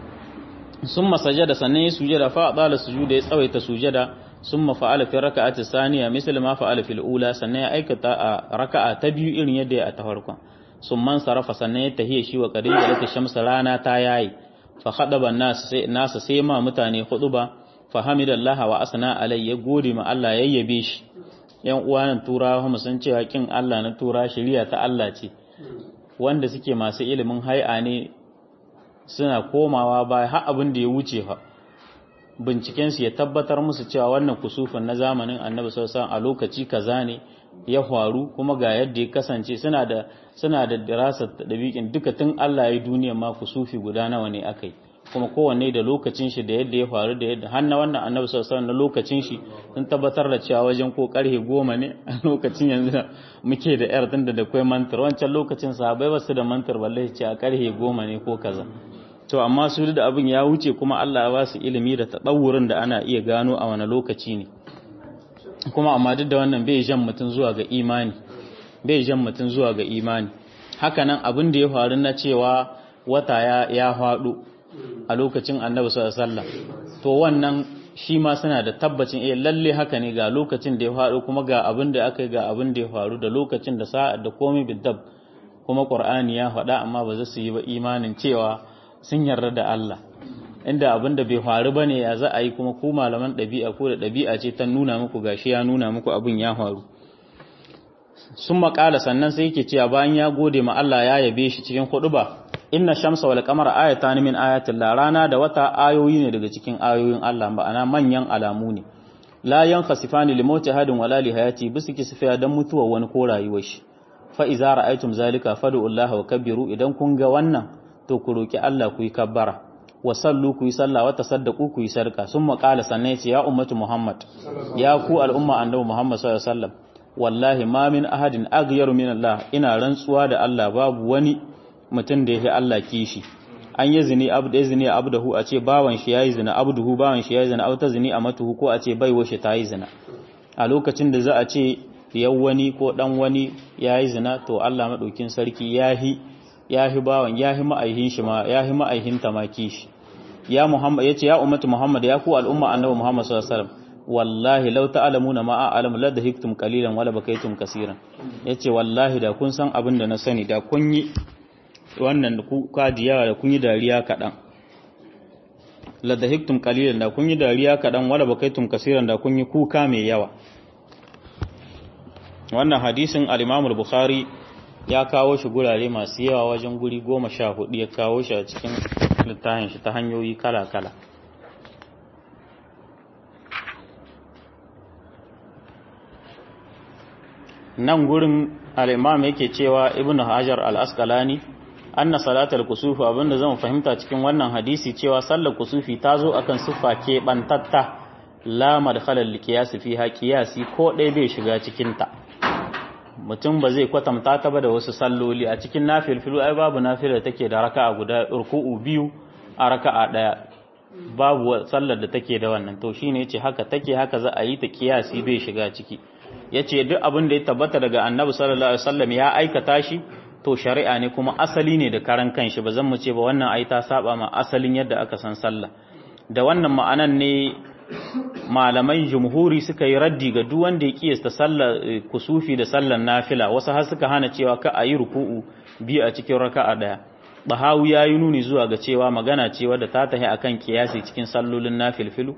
summa sajada sannan ya sujada fa adala sujuda ya tsawaita sujada summa fa'ala fi raka'ati saniya misal ma fa'ala fil ula sannan ya aikata a raka'a ta biyu irin yadda ya ta farkon summan sarafa sannan ya tahiya shi wa kadin da shamsa rana ta yayi fa khadaba nas sai nasa sai ma mutane khutuba fa hamidallahi wa asna alai ya gode ma Allah yayyabe shi yan uwanan turawa mu san cewa kin Allah na tura shari'a ta Allah ce wanda suke masu ilimin hai'a ne suna komawa baya har abin da ya wuce fa bincikensu ya tabbatar musu cewa wannan kusufin na zamanin annabi sallallahu a lokaci kaza ne ya faru kuma ga yadda ya kasance suna da suna da dirasar dabiqin duka tun Allah ya duniya ma kusufi guda nawa ne akai kuma kowanne da lokacin shi da yadda ya faru da yadda har na wannan annabi sallallahu na lokacin shi sun tabbatar da cewa wajen ko karhe goma ne a lokacin yanzu muke da yar tunda da kai mantar wancan lokacin sahabbai basu da mantar balle ce a karhe goma ne ko kaza to amma su da abin ya wuce kuma Allah ya ba su ilimi da tadawurin da ana iya gano a wani lokaci ne kuma amma duk da wannan bai jan mutum zuwa ga imani bai jan mutum zuwa ga imani hakanan abin da ya faru na cewa wata ya ya faɗo a lokacin annabi sallallahu alaihi wasallam to wannan shi ma suna da tabbacin eh lalle haka ne ga lokacin da ya faru kuma ga abin da aka yi ga abin da ya faru da lokacin da sa'a da komai bidab kuma qur'ani ya faɗa amma ba za su yi ba imanin cewa sun yarda da Allah inda abin da bai faru bane ya za a yi kuma ku malaman ɗabi'a ko da ɗabi'a ce ta nuna muku gashi ya nuna muku abin ya faru sun makala sannan sai yake cewa bayan ya gode ma Allah ya yabe shi cikin ba. inna shamsa wal qamara ayatan min ayatillah rana da wata ayoyi ne daga cikin ayoyin Allah ma'ana manyan alamu ne la yankhasifani li mauti hadin wala li hayati bisu kisfiya dan mutuwa wani ko rayuwar shi fa iza ra'aytum zalika fad'u Allah wa kabbiru idan kun ga wannan to ku roki Allah ku yi kabbara wa sallu ku yi sallah wa tasaddaqu ku yi sarka summa qala sannan yace ya ummatu muhammad ya ku al'umma annabi muhammad sallallahu alaihi wasallam wallahi ma min ahadin aghyaru min Allah ina rantsuwa da Allah babu wani mutum da yake Allah kishi an yi zini abdu zini abdahu a ce bawan shi yayi zina abduhu bawan shi yayi zina aw ta zini amatuhu ko a ce baiwa shi ta yi zina a lokacin da za a ce yau wani ko dan wani yayi zina to Allah madaukin sarki yahi yahi bawan yahi ma'aihin shi ma yahi ma'aihin ta ma kishi ya Muhammad yace ya ummatu Muhammad ya ku al'umma annabi Muhammad sallallahu alaihi wasallam wallahi law ta'lamuna ma a'lamu la dahiktum qalilan wala bakaytum kaseeran yace wallahi da kun san abin da na sani da kun yi wannan kuka da yawa da kun yi dariya kaɗan ladahiktum qalilan da kun yi dariya kaɗan wala bakaitum kasiran da kun yi kuka mai yawa wannan hadisin al-Imam al-Bukhari ya kawo shi gurare masu yawa wajen guri goma sha hudu ya kawo shi a cikin littafin shi ta hanyoyi kala-kala nan gurin al-Imam yake cewa Ibn Hajar al-Asqalani anna salatal kusufi abinda zan fahimta cikin wannan hadisi cewa sallar kusufi ta zo akan siffa ke bantatta la madkhalal liqiyas fiha qiyasi ko dai bai shiga cikin ta mutum ba zai kwatanta ta ba da wasu salloli a cikin nafilfilu ai babu nafilar take da raka'a guda ruku'u biyu a raka'a daya babu sallar da take da wannan to shine yace haka take haka za a yi ta qiyasi bai shiga ciki yace duk abin da ya tabbata daga annabi sallallahu alaihi wasallam ya aikata shi to shari'a ne kuma asali ne da karan kanshi ba zan mu ce ba wannan ai ta saba ma asalin yadda aka san sallah da wannan ma'anan ne malamai jumhuri suka yi raddi ga duk wanda ya kiyasta sallar kusufi da sallar nafila wasu har suka hana cewa ka ayi ruku'u biyu a cikin raka'a daya bahawi ya yi nuni zuwa ga cewa magana ce wadda ta tahi akan kiyasi cikin sallolin nafilfilu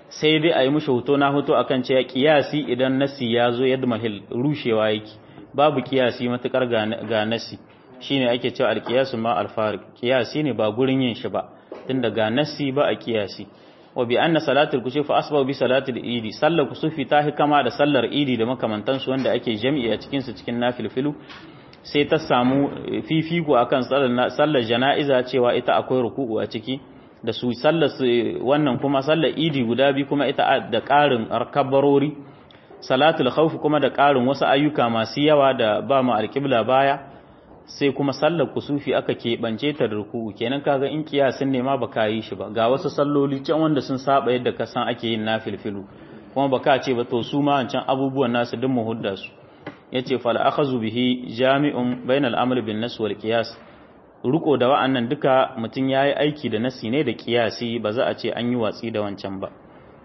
sai dai a yi mushi hoto na hoto akan cewa kiyasi idan nasi ya zo yadda mahil rushewa yake babu kiyasi matukar ga nasi shine ake cewa alkiyasu ma alfarik kiyasi ne ba gurin yin shi ba tunda ga nasi ba a kiyasi wa bi anna salatul kusuf asba bi salatul idi sallar kusufi ta kama da sallar idi da makamantansu wanda ake jami'i a cikin su cikin nafilfilu sai ta samu fifiko akan sallar jana'iza cewa ita akwai ruku'u a ciki da su sallar wannan kuma sallar idi guda bi kuma ita da ƙarin arkabarori salatul khawf kuma da ƙarin wasu ayyuka masu yawa da ba mu alƙibla baya sai kuma sallar kusufi aka keɓance ta da ruku'u kenan kaga in kiyasin ne ma baka yi shi ba ga wasu salloli can wanda sun saba yadda ka san ake yin nafilfilu kuma baka ce ba to su ma wancan abubuwan nasu duk mu hudda su yace fal akhazu bihi jami'un bainal amr bin nas wal qiyas ruko da wa'annan duka mutun yayi aiki da nasi ne da qiyasi ba za a ce an yi watsi da wancan ba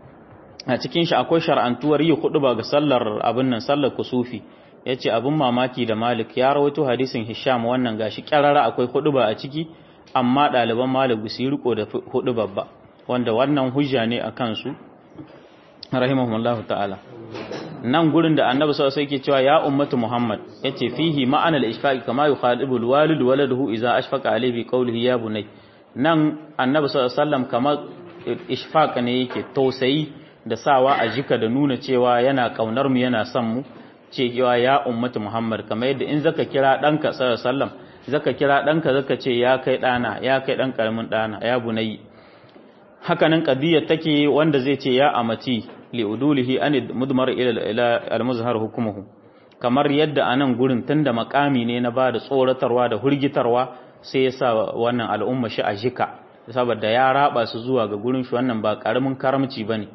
a cikin shi akwai shar'antuwar yi ba ga sallar abin nan sallar kusufi yace abin mamaki da Malik ya rawaito hadisin Hisham wannan gashi kyarara akwai ba a ciki amma ɗaliban Malik su yi riko da hudubar ba wanda wannan hujja ne akan su rahimahumullahu ta'ala nan gurin da annabi sallallahu alaihi wasallam cewa ya ummatu muhammad yace fihi ma'ana al-ishfaq kama yukhadibu al-walid waladuhu idza ashfaqa alayhi bi qawlihi ya bunay nan annabi sallallahu alaihi wasallam kamar ishfaq ne yake tausayi da sawa a jika da nuna cewa yana kaunar mu yana son mu cewa ya ummatu muhammad kamar yadda in zaka kira danka sallallahu alaihi wasallam zaka kira danka zaka ce ya kai dana ya kai dan karamin dana ya bunay hakanan qadiyar take wanda zai ce ya amati liudulihi an mudmar ila al-muzhar hukumuhu kamar yadda anan gurin tunda makami ne na bada tsoratarwa da hurgitarwa sai yasa wannan al'umma shi a jika saboda ya raba su zuwa ga gurin shi wannan ba karamin karamci bane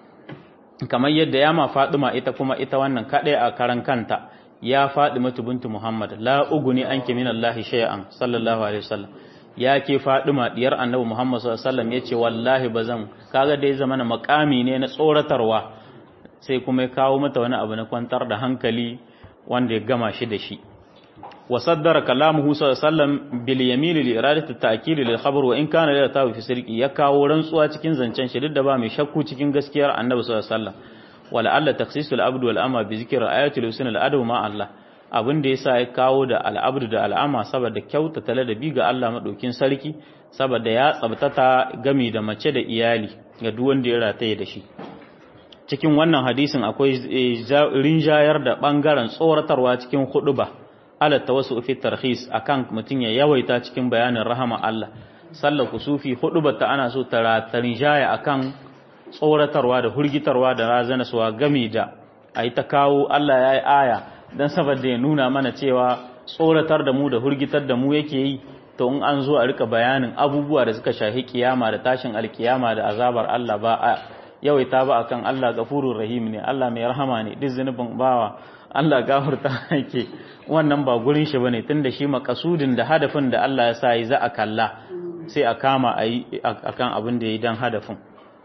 kamar yadda ya ma Fatima ita kuma ita wannan kadai a karan kanta ya Fatima bintu Muhammad la uguni anki minallahi shay'an sallallahu alaihi wasallam ya ke Fadima diyar Annabi Muhammad sallallahu alaihi wasallam yace wallahi bazan kaga dai zamana makami ne na tsoratarwa sai kuma ya kawo mata wani abu na kwantar da hankali wanda ya gama shi da shi wa saddara kalamuhu sallallahu alaihi wasallam bil yamin li iradati ta'kid lil khabar wa in kana la tawi fi sirqi ya kawo rantsuwa cikin zancen shi duk da ba mai shakku cikin gaskiyar Annabi sallallahu alaihi wasallam wala alla takhsisul abd wal ama bi zikri ayatul husn al adab ma Allah abin da yasa ya kawo da al'abdu da al'ama saboda kyautata ladabi ga Allah madaukin sarki saboda ya tsabtata gami da mace da iyali ga duk wanda ya rataye da shi cikin wannan hadisin akwai rinjayar da bangaren tsoratarwa cikin huduba ala tawassu fi tarhis akan mutun ya yawaita cikin bayanin rahama Allah sallar kusufi hudubar ta ana so ta rinjaya akan tsoratarwa da hurgitarwa da razanaswa gami da ayi ta kawo Allah yayi aya don saboda ya nuna mana cewa tsoratar da mu da hurgitar da mu yake yi to in an zo a rika bayanin abubuwa da suka shahi kiyama da tashin alkiyama da azabar Allah ba a yawaita ba akan Allah gafurur rahim ne Allah mai rahama ne duk zunubin bawa Allah gafarta yake wannan ba gurin shi bane tunda shi makasudin da hadafin da Allah ya sa yi za a kalla sai a kama a yi akan abin da ya yi dan hadafin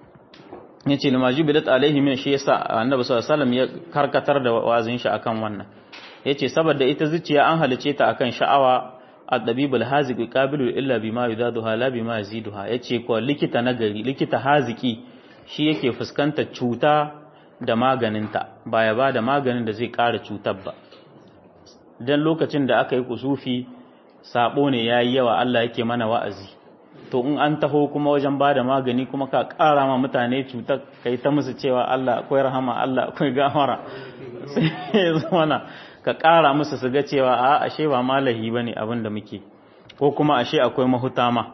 yace lima jubilat alaihi min shi yasa annabi sallallahu alaihi wasallam ya karkatar da wazin shi akan wannan yace saboda ita zuciya an halice ta akan sha'awa ad-dabibul haziqi qabilu illa bima yudaduha la bima yaziduha yace ko likita nagari likita haziki shi yake fuskantar cuta da maganinta ba ya ba da maganin da zai ƙara cutar ba dan lokacin da aka yi kusufi sabo ne yayi yawa Allah yake mana wa'azi to in an taho kuma wajen ba da magani kuma ka ƙara ma mutane cutar kai ta musu cewa Allah akwai rahama Allah akwai gafara sai ya zama ka ƙara musu su ga cewa a ashe ba malahi ba ne abin da muke ko kuma ashe akwai mahuta ma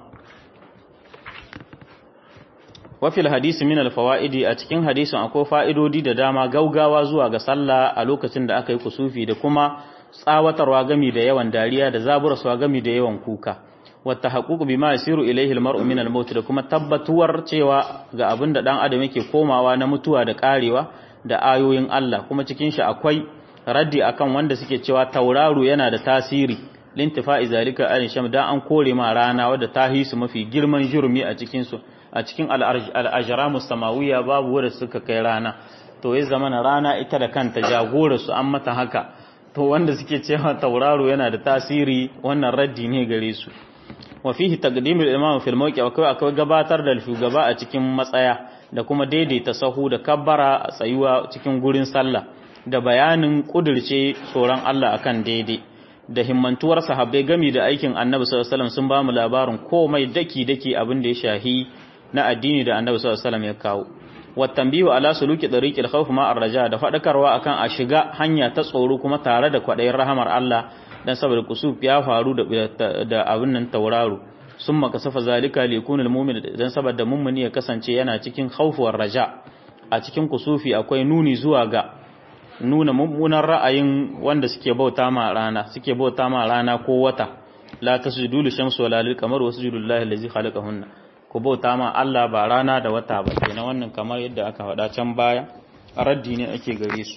wafil hadisi min alfawa'idi a cikin hadisin akwai fa'idodi da dama gaugawa zuwa ga sallah a lokacin da aka yi kusufi da kuma tsawatarwa gami da yawan dariya da zaburarwa gami da yawan kuka wata haƙuƙu bi ma yasiru ilaihi almar'u min almaut da kuma tabbatuwar cewa ga abin da dan adam yake komawa na mutuwa da karewa da ayoyin Allah kuma cikin shi akwai raddi akan wanda suke cewa tauraro yana da tasiri lintifa'i zalika an sham dan an kore ma rana wadda ta hisu mafi girman jurmi a cikin su a cikin al-ajramu samawiyya babu wanda suka kai rana to ya zamana rana ita da kanta jagora su an mata haka to wanda suke cewa tauraro yana da tasiri wannan raddi ne gare su wa fihi taqdimul imam fil mawqi akwai akwai gabatar da shugaba a cikin matsaya da kuma daidaita sahu da kabbara a tsayuwa cikin gurin sallah da bayanin kudirce tsoron Allah akan daidai da himmantuwar sahabbai gami da aikin annabi sallallahu alaihi wasallam sun ba mu labarin komai daki daki abin da ya shahi na addini da annabi sallallahu alaihi wasallam ya kawo wattambihu ala suluki tariqil khawf ma arraja da fadakarwa akan a shiga hanya ta tsoro kuma tare da kwadayin rahamar Allah dan saboda kusuf ya faru da da abin nan tauraro summa kasafa zalika li yakuna almu'min dan saboda mummuni ya kasance yana cikin khawfuwar raja a cikin kusufi akwai nuni zuwa ga nuna mummunan ra'ayin wanda suke bauta ma rana suke bauta ma rana ko wata la tasjudu lishamsi wala lilqamar wasjudu lillahi allazi khalaqahunna ku bauta ma Allah ba rana da wata ba kenan wannan kamar yadda aka faɗa can baya raddi ne ake gare su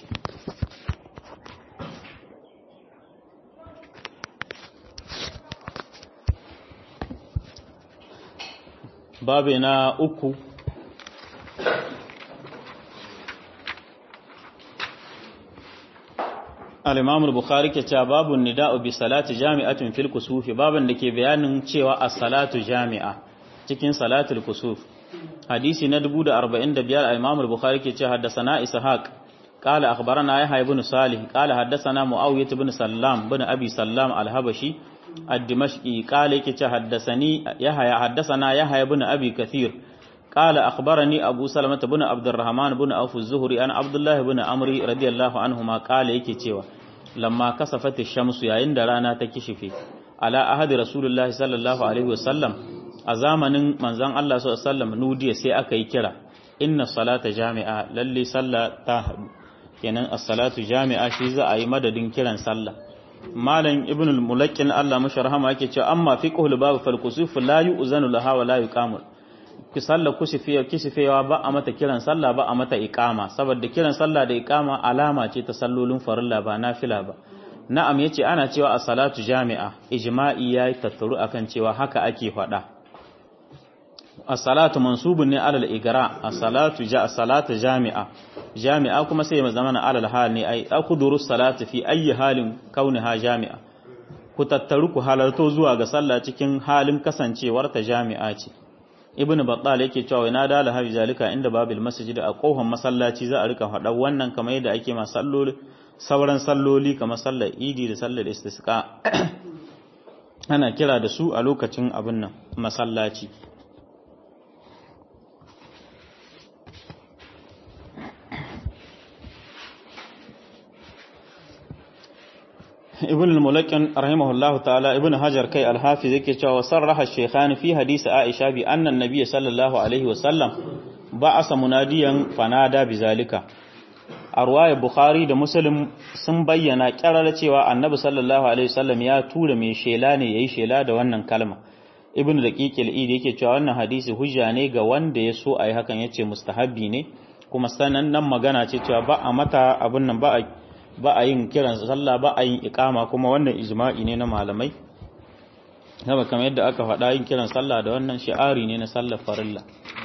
babu na uku al-imam al-bukhari ke cewa babu nida'u bi salati jami'atin fil kusufi baban da ke bayanin cewa as-salatu jami'a cikin salatul kusuf hadisi na 1045 al-imam al-bukhari ke cewa haddathana ishaq qala akhbarana yahya ibn salih qala haddathana muawiyah ibn sallam ibn abi sallam al-habashi الدمشقي قال يكي حدثني يحيى حدثنا يحيى بن ابي كثير قال اخبرني ابو سلمة بن عبد الرحمن بن عوف الزهري عن عبد الله بن عمرو رضي الله عنهما قال yake cewa lamma kasafat ash-shamsu yayin da rana ta kishife ala ahadi rasulullahi sallallahu alaihi wasallam a zamanin manzon Allah sallallahu alaihi wasallam nudiya sai aka yi kira inna salata jami'a lalle sallah ta hadu kenan as-salatu jami'a shi za a yi madadin kiran sallah malam ibn al-mulakkin Allah mashi rahama yake cewa amma fiqhul bab fal kusuf la yu'zanu laha wa la yuqamu ki sallah kusufiya kisifewa ba a mata kiran sallah ba a mata iqama saboda kiran sallah da iqama alama ce ta sallolin farilla ba nafila ba na'am yace ana cewa as-salatu jami'a ijma'i yayi tattaru akan cewa haka ake faɗa as-salatu mansubun ne alal igra as-salatu ja as-salatu jami'a jami'a kuma sai ya zama alal hal ne ai akuduru salati fi ayi halin kauniha jami'a ku tattaru ku halarto zuwa ga sallah cikin halin kasancewar ta jami'a ce ibnu battal yake cewa ina da lahabi zalika inda babil masjid a kohon masallaci za a rika faɗa wannan kamar yadda ake ma salloli sauran salloli kamar sallar idi da sallar istisqa ana kira da su a lokacin abin nan masallaci ibn al-mulakkin rahimahullah ta'ala ibn hajar kai al-hafiz yake cewa sarraha shaykhan fi hadisi aisha bi anna an-nabiy sallallahu alaihi wa sallam ba'asa munadiyan fanada bizalika a ruwaya bukhari da muslim sun bayyana kyarar cewa annabi sallallahu alaihi wasallam ya tura mai shela ne yayi shela da wannan kalma ibn daqiq al-idi yake cewa wannan hadisi hujja ne ga wanda ya so ayi hakan yace mustahabbi ne kuma sanannen magana ce cewa ba a mata abun nan ba a ba a yin kiran sallah ba a yin ikama kuma wannan ijma'i ne na malamai haka kamar yadda aka faɗa yin kiran sallah da wannan shi'ari ne na sallar farilla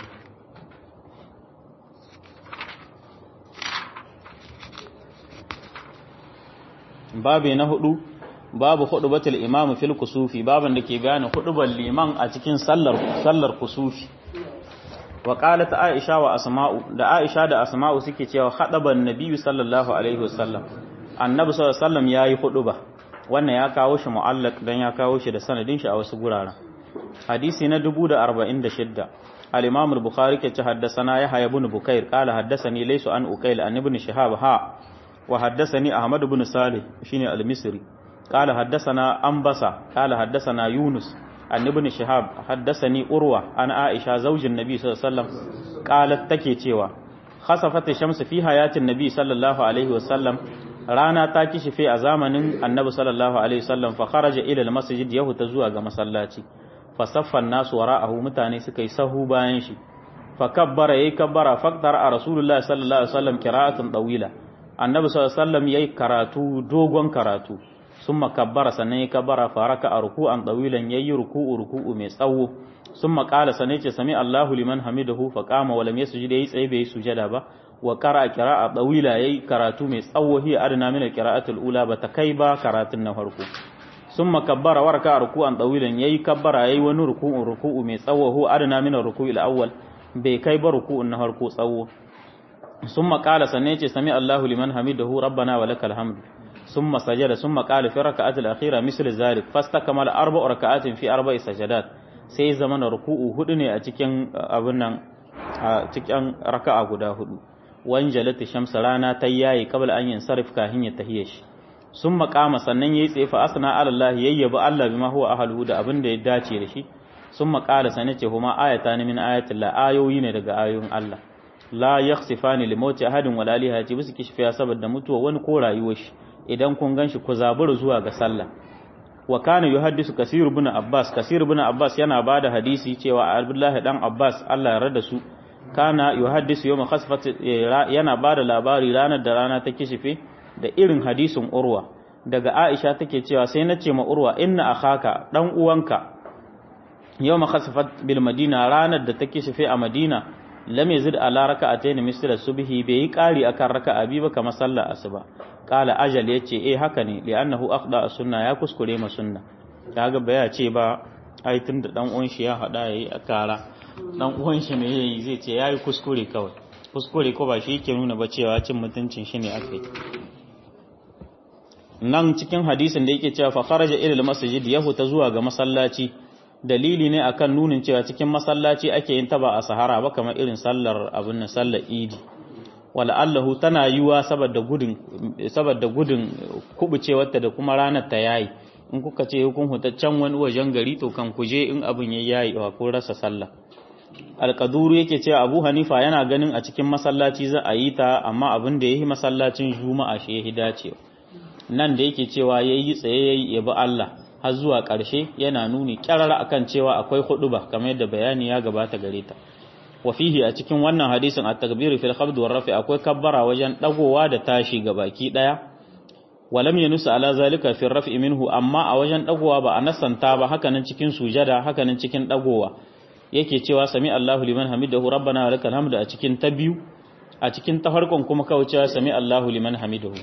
babu na hudu babu hudubatul imam fil kusufi baban da ke bayanin hudubar liman a cikin sallar sallar kusufi wa qalat aisha wa asma'u da aisha da asma'u suke cewa hadaban nabiyyu sallallahu alaihi wasallam annabi sallallahu alaihi wasallam yayi huduba wannan ya kawo shi mu'allaq dan ya kawo shi da sanadin shi a wasu guraren hadisi na 1046 al-imam al-bukhari ke ce haddathana yahya ibn bukair qala haddathani laysu an uqayl an ibn shihab ha wa haddathani ahmad ibn salih shine al-misri qala haddathana anbasa qala haddathana yunus an ibn shihab haddathani urwa an aisha zaujin nabi sallallahu alaihi wasallam qalat take cewa khasafat ash-shamsu fi hayatin nabi sallallahu alaihi wasallam rana ta kishife a zamanin annabi sallallahu alaihi wasallam fa kharaja ila al-masjid yahuta zuwa ga masallaci fa saffan nasu wara'ahu mutane suka yi sahu bayan shi fa kabbara yayi kabbara faqtar a rasulullahi sallallahu alaihi wasallam qira'atan tawila annabi sallallahu alaihi wasallam yayi karatu dogon karatu summa kabbara sannan yayi kabbara faraka a ruku'an tawilan yayi ruku'u ruku'u mai tsawo summa qala sanai ce sami Allahu liman hamidahu fa qama wa lam yasjud yayi tsaye bai sujada ba wa qara'a qira'a tawila yayi karatu mai tsawo hi adna min al-qira'atul ula ba ta kai ba karatun na farko summa kabbara wa raka'a ruku'an tawilan yayi kabbara yayi wani ruku'un ruku'u mai tsawo hu adana min ruku'il awwal bai kai ba ruku'un na harko tsawo summa qala sanne ce sami Allahu liman hamidahu rabbana wa lakal hamd summa sajada summa qala fi raka'ati al-akhira misl zalik fastakmala arba'u raka'atin fi arba'i sajadat sai zamana ruku'u hudu ne a cikin abin nan a cikin raka'a guda hudu wanjalati shamsa rana ta yayi qabla an yansarif kahin ya tahiye shi sun makama sannan yayi tsaye fa asna ala Allah yayyaba Allah bima huwa ahluhu da abin da ya dace da shi sun makala sanin ce kuma ayata ne min ayatin la ayoyi ne daga ayoyin Allah la yakhsifani li mauti ahadin wala li hayati bisu kishfiya saboda mutuwa wani ko rayuwar shi idan kun ganshi ku zabura zuwa ga sallah wa kana yuhaddisu kasir ibn abbas kasir ibn abbas yana bada hadisi cewa abdullahi dan abbas Allah ya rada su kana yuhaddisu yawma khasfat yana bada labari ranar da rana ta kishife da irin hadisin urwa daga aisha take cewa sai nace ma urwa inna akhaka dan uwanka yawma khasfat bil madina ranar da ta kishife a madina lam yazid ala raka'atayn misla subhi bai yi kari akan raka'a bi ba kamar sallar asuba kala ajal yace eh haka ne li'annahu akhda sunna ya kuskure ma sunna kaga baya ce ba ai tunda dan uwan shi ya hada yayi a kara dan uwan shi ne yayi zai ce yayi kuskure kawai kuskure ko ba shi yake nuna ba cewa cin mutuncin shi ne akai nan cikin hadisin da yake cewa fa kharaja ila al-masjid yahu ta zuwa ga masallaci dalili ne akan nunin cewa cikin masallaci ake yin taba a sahara ba kamar irin sallar abin nan sallar idi wala'allahu tana yiwa saboda gudun saboda gudun kubucewarta da kuma ranar ta yayi in kuka ce hukun hutaccen wani wajen gari to kan kuje in abin ya yayi wa ko rasa sallah alƙaduru yake cewa abu hanifa yana ganin a cikin masallaci za a yi ta amma abin da ya yi masallacin juma'a shi ya yi dacewa nan da yake cewa ya yi tsaye ya yi yabi allah har zuwa ƙarshe yana nuni ƙyarara akan cewa akwai huɗuba kamar yadda bayani ya gabata gare ta wa fihi a cikin wannan hadisin at-takbiru fil khabd war rafi akwai kabbara wajen dagowa da tashi ga baki daya walam yanusa ala zalika fi rafi minhu amma a wajen dagowa ba a nasanta ba haka nan cikin sujada haka nan cikin dagowa yake cewa sami Allahu liman hamidahu rabbana wa lakal hamdu a cikin ta biyu a cikin ta farkon kuma kawai cewa sami Allahu liman hamidahu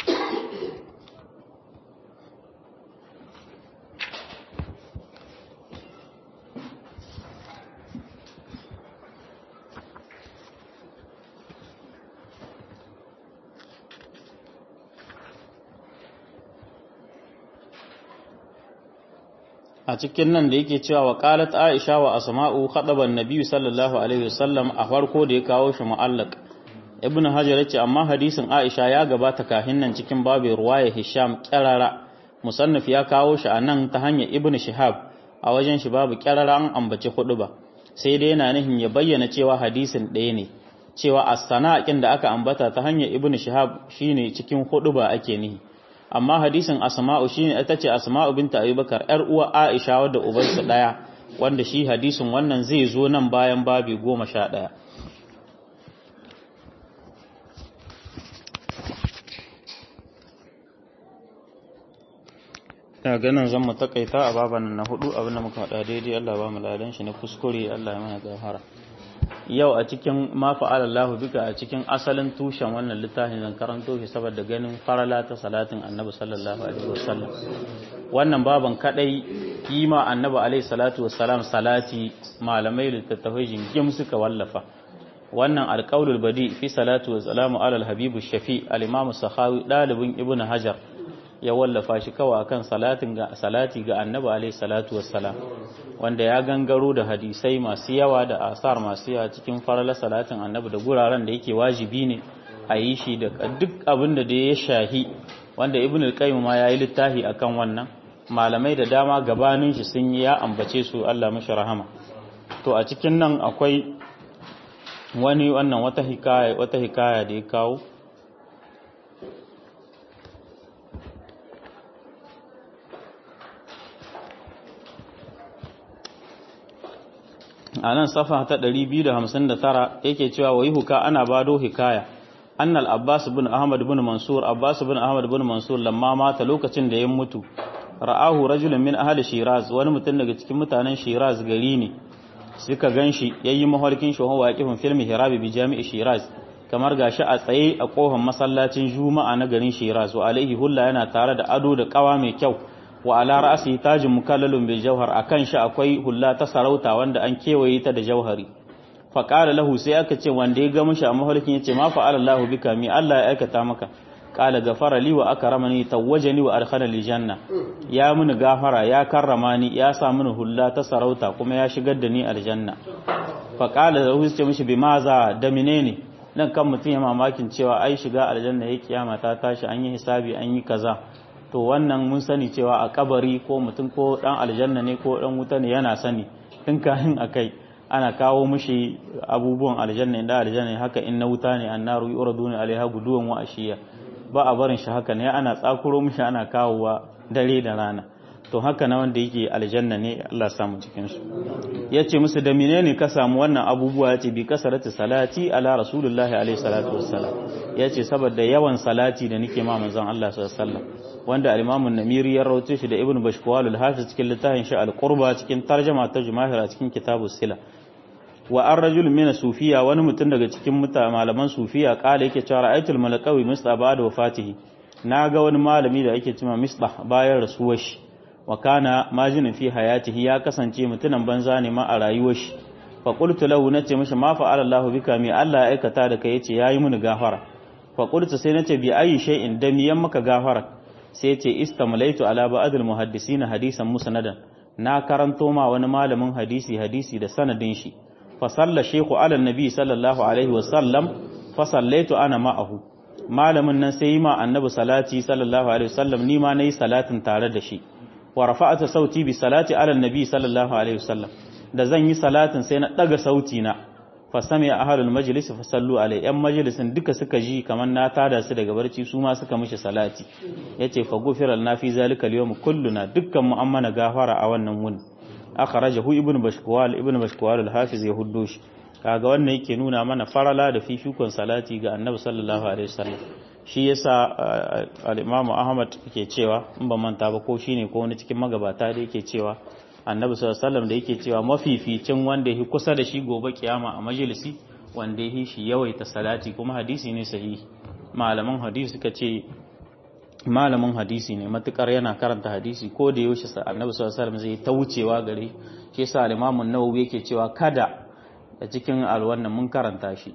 a cikin nan da yake cewa wa qalat aisha wa asma'u khadaban nabiyyu sallallahu alaihi wasallam a farko da ya kawo shi mu'allaq ibn hajar yace amma hadisin aisha ya gabata kahin nan cikin babin ruwaya hisham kirara musannaf ya kawo shi a nan ta hanyar ibn shihab a wajen shi babu kirara an ambaci hudu ba sai dai yana nihin ya bayyana cewa hadisin ɗaya ne cewa as-sana'in da aka ambata ta hanyar ibn shihab shine cikin hudu ba ake nihi amma hadisin asma'u shine ita ce asma'u binta abubakar yar uwa aisha wadda ubansa daya wanda shi hadisin wannan zai zo nan bayan babi goma sha ɗaya ta ganin zan mu takaita a baban na hudu abin da muka haɗa daidai Allah ba mu ladan shi na kuskure Allah ya mana gafara yau a cikin ma fa'alallahu bika a cikin asalin tushen wannan littafin zan karanto shi saboda ganin farala ta salatin annabi sallallahu alaihi wasallam wannan baban kadai kima annabi alaihi salatu wassalam salati malamai littattafai jingim suka wallafa wannan alqaulul badi fi salatu wassalamu alal habibu shafi al-imam sakhawi dalibin ibnu hajar ya wallafa shi kawai akan salatin ga salati ga annabi alaihi salatu wassalam wanda ya gangaro da hadisai masu yawa da asar masu yawa cikin farala salatin annabi da guraren da yake wajibi ne a yi shi da duk abin da ya shahi wanda ibn al-qayyim ma yayi littafi akan wannan malamai da dama gabanin shi sun yi ya ambace su Allah mashi rahama to a cikin nan akwai wani wannan wata hikaya wata hikaya da ya kawo a nan safa ta 259 yake cewa wa huka ana bado hikaya annal abbas bin ahmad bin mansur abbas bin ahmad bin mansur lamma mata lokacin da ya mutu ra'ahu rajulun min ahli shiraz wani mutum daga cikin mutanen shiraz gari ne suka ganshi yayi maharkin shi wa waqifin filmi hirabi bi jami'i shiraz kamar gashi a tsaye a kofar masallacin juma'a na garin shiraz wa alaihi hulla yana tare da ado da kawa mai kyau wa ala ra'si tajin mukallalun bil jawhar akan shi akwai hulla ta sarauta wanda an kewaye ta da jauhari fa qala lahu sai aka ce wanda ya ga mushi a mahalkin yace ma fa'ala Allahu bika mi Allah ya aikata maka qala gafara li wa akramani tawajjani wa adkhalani janna ya mini gafara ya karrama ni ya sa mini hulla ta sarauta kuma ya shigar da ni aljanna fa qala lahu sai mishi bi maza da menene nan kan mutum ya mamakin cewa ai shiga aljanna ya kiyama ta tashi an yi hisabi an yi kaza to wannan mun sani cewa a kabari ko mutum ko dan aljanna ne ko dan wuta ne yana sani tun kahin akai ana kawo mishi abubuwan aljanna inda aljanna haka in na wuta ne annaru yuraduna alaiha guduwan wa ashiya ba a barin shi haka ne ana tsakuro mishi ana kawowa dare da rana to haka na wanda yake aljanna ne Allah samu cikin su yace musu da menene ka samu wannan abubuwa yace bi kasarati salati ala rasulullahi alaihi salatu wassalam yace saboda yawan salati da nake ma manzon Allah sallallahu alaihi wasallam wanda al-Imam an-Namiri ya rawaito shi da Ibn Bashkwal al-Hafiz cikin littafin shi al-Qurba cikin tarjuma ta Jumahira cikin kitabus Sila wa ar-rajul min sufiya wani mutum daga cikin malaman sufiya kala yake cewa ra'aytul malakawi misla ba'da wafatihi naga wani malami da yake cewa mislah bayan rasuwar shi wa kana majinin fi hayatihi ya kasance mutunan banza ne ma a rayuwar shi fa qultu lahu nace mishi ma fa'ala Allah bika mi Allah ya aikata da kai yace yayi mini gafara fa qultu sai nace bi ayi shay'in da miyan maka gafara sai yace istamlaitu ala ba'dil muhaddisin hadisan musnadan na karanto ma wani malamin hadisi hadisi da sanadin shi fa salla shaykhu ala nabi sallallahu alaihi wa sallam fa sallaitu ana ma'ahu malamin nan sai yi ma annabi salati sallallahu alaihi wa sallam ni ma nayi salatin tare da shi wa rafa'ata sauti bi salati ala nabi sallallahu alaihi wasallam da zan yi salatin sai na daga sauti na fa sami ahlul majlis fa sallu alai yan majlisin duka suka ji kaman na tada su daga barci su ma suka mishi salati yace fa gufira lana fi zalika al kulluna dukkan mu an mana gafara a wannan wuni akhrajahu ibnu bashkwal ibnu bashkwal al-hafiz ya huddo shi kaga wannan yake nuna mana farala da fifikon salati ga annabi sallallahu alaihi wasallam shi yasa al-Imam Ahmad yake cewa in ban manta ba ko shine ko wani cikin magabata da yake cewa Annabi sallallahu alaihi wasallam da yake cewa mafificin wanda yake kusa da shi gobe kiyama a majalisi wanda yake shi yawaita salati kuma hadisi ne sahihi malaman hadisi suka ce malamin hadisi ne matukar yana karanta hadisi ko da yaushe Annabi sallallahu alaihi wasallam zai ta wucewa gare shi yasa al-Imam an-Nawawi yake cewa kada a cikin alwannan mun karanta shi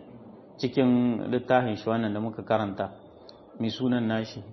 cikin littafin shi wannan da muka karanta mai sunan nashi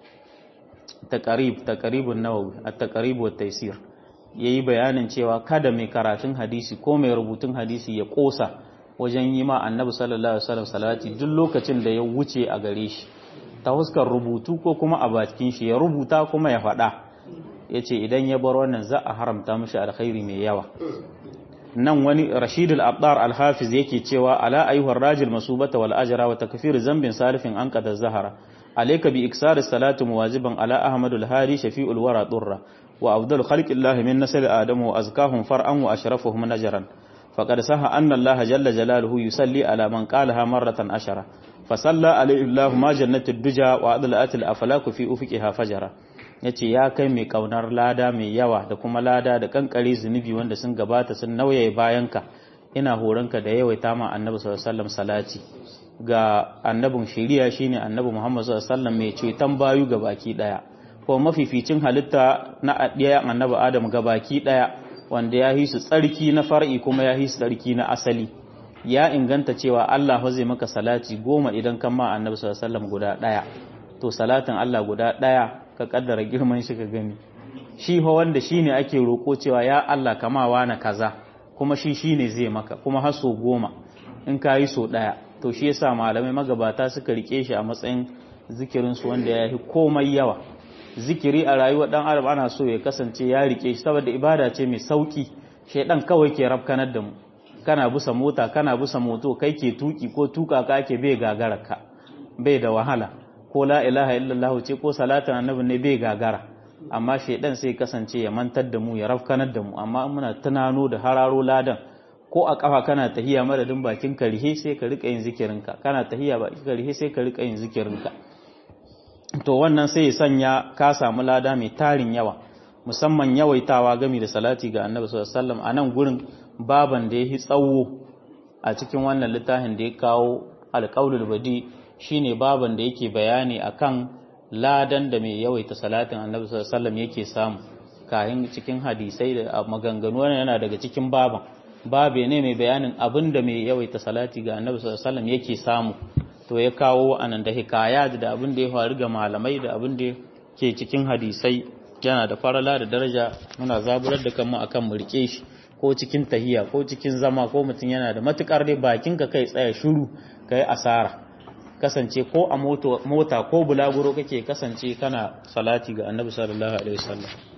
taqarib taqaribun nawawi at-taqarib wa taysir yayi bayanin cewa kada mai karatun hadisi ko mai rubutun hadisi ya kosa wajen yi ma annabi sallallahu alaihi wasallam salati duk lokacin da ya wuce a gare shi ta huskar rubutu ko kuma a bakin shi ya rubuta kuma ya faɗa yace idan ya bar wannan za a haramta mishi alkhairi mai yawa nan wani rashidul abdar al-hafiz yake cewa ala ayyuhar rajul masubata wal ajra wa takfir zambin salifin an qada zahara alayka bi iksar salatu muwajiban ala ahmad al-hari shafi'ul wara durra wa afdal khalqillah min nasl adam wa azkahum far'an wa ashrafuhum najran faqad saha anna allah jalla jalaluhu yusalli ala man qalaha marratan ashara fasalla alayhi allah ma jannatud duja wa adlat al-aflak fi ufiqiha fajara yace ya kai mai kaunar lada mai yawa da kuma lada da kankare zunubi wanda sun gabata sun nauyaye bayanka ina horonka da yawaita ma annabi sallallahu alaihi wasallam salati ga annabin shari'a shine annabi Muhammad sallallahu alaihi wasallam mai ceton bayu ga baki daya ko mafificin halitta na adiyan annabi Adam ga baki daya wanda ya hisu tsarki na far'i kuma ya hisu tsarki na asali ya inganta cewa Allah zai maka salati goma idan kan ma annabi sallallahu alaihi wasallam guda daya to salatin Allah guda daya ka kaddara girman shi ka gani shi ho wanda shine ake roko cewa ya Allah kama na kaza kuma shi shine zai maka kuma har so goma in ka yi so daya to shi yasa malamai magabata suka rike shi a matsayin zikirin su wanda ya yi komai yawa zikiri a rayuwar dan arab ana so ya kasance ya rike shi saboda ibada ce mai sauki shedan kawai ke rafkanar da mu kana busa mota kana busa moto kai ke tuki ko tuka ka ke bai gagararka bai da wahala ko la ilaha illallah ce ko salatin annabi ne bai gagara amma shedan sai kasance ya mantar da mu ya rafkanar da mu amma muna tunano da hararo ladan ko a kafa kana tahiya madadin bakin ka rihe sai ka rika yin zikirinka kana tahiya bakin ka rihe sai ka rika yin zikirinka to wannan sai ya sanya ka samu lada mai tarin yawa musamman yawaitawa gami da salati ga annabi sallallahu alaihi wasallam a nan gurin baban da ya tsawo a cikin wannan littafin da ya kawo alƙaulul badi shine baban da yake bayani akan ladan da mai yawaita salatin annabi sallallahu alaihi wasallam yake samu kayan cikin hadisai da maganganu wannan yana daga cikin baban babe ne mai bayanin abin da mai yawaita salati ga annabi sallallahu alaihi wasallam yake samu to ya kawo anan da hikayat da abin da ya faru ga malamai da abin da ke cikin hadisai yana da farala da daraja muna zaburar da kanmu akan mu rike shi ko cikin tahiya ko cikin zama ko mutum yana da matukar dai bakin ka kai tsaya shiru kai asara kasance ko a mota ko bulaguro kake kasance kana salati ga annabi sallallahu alaihi wasallam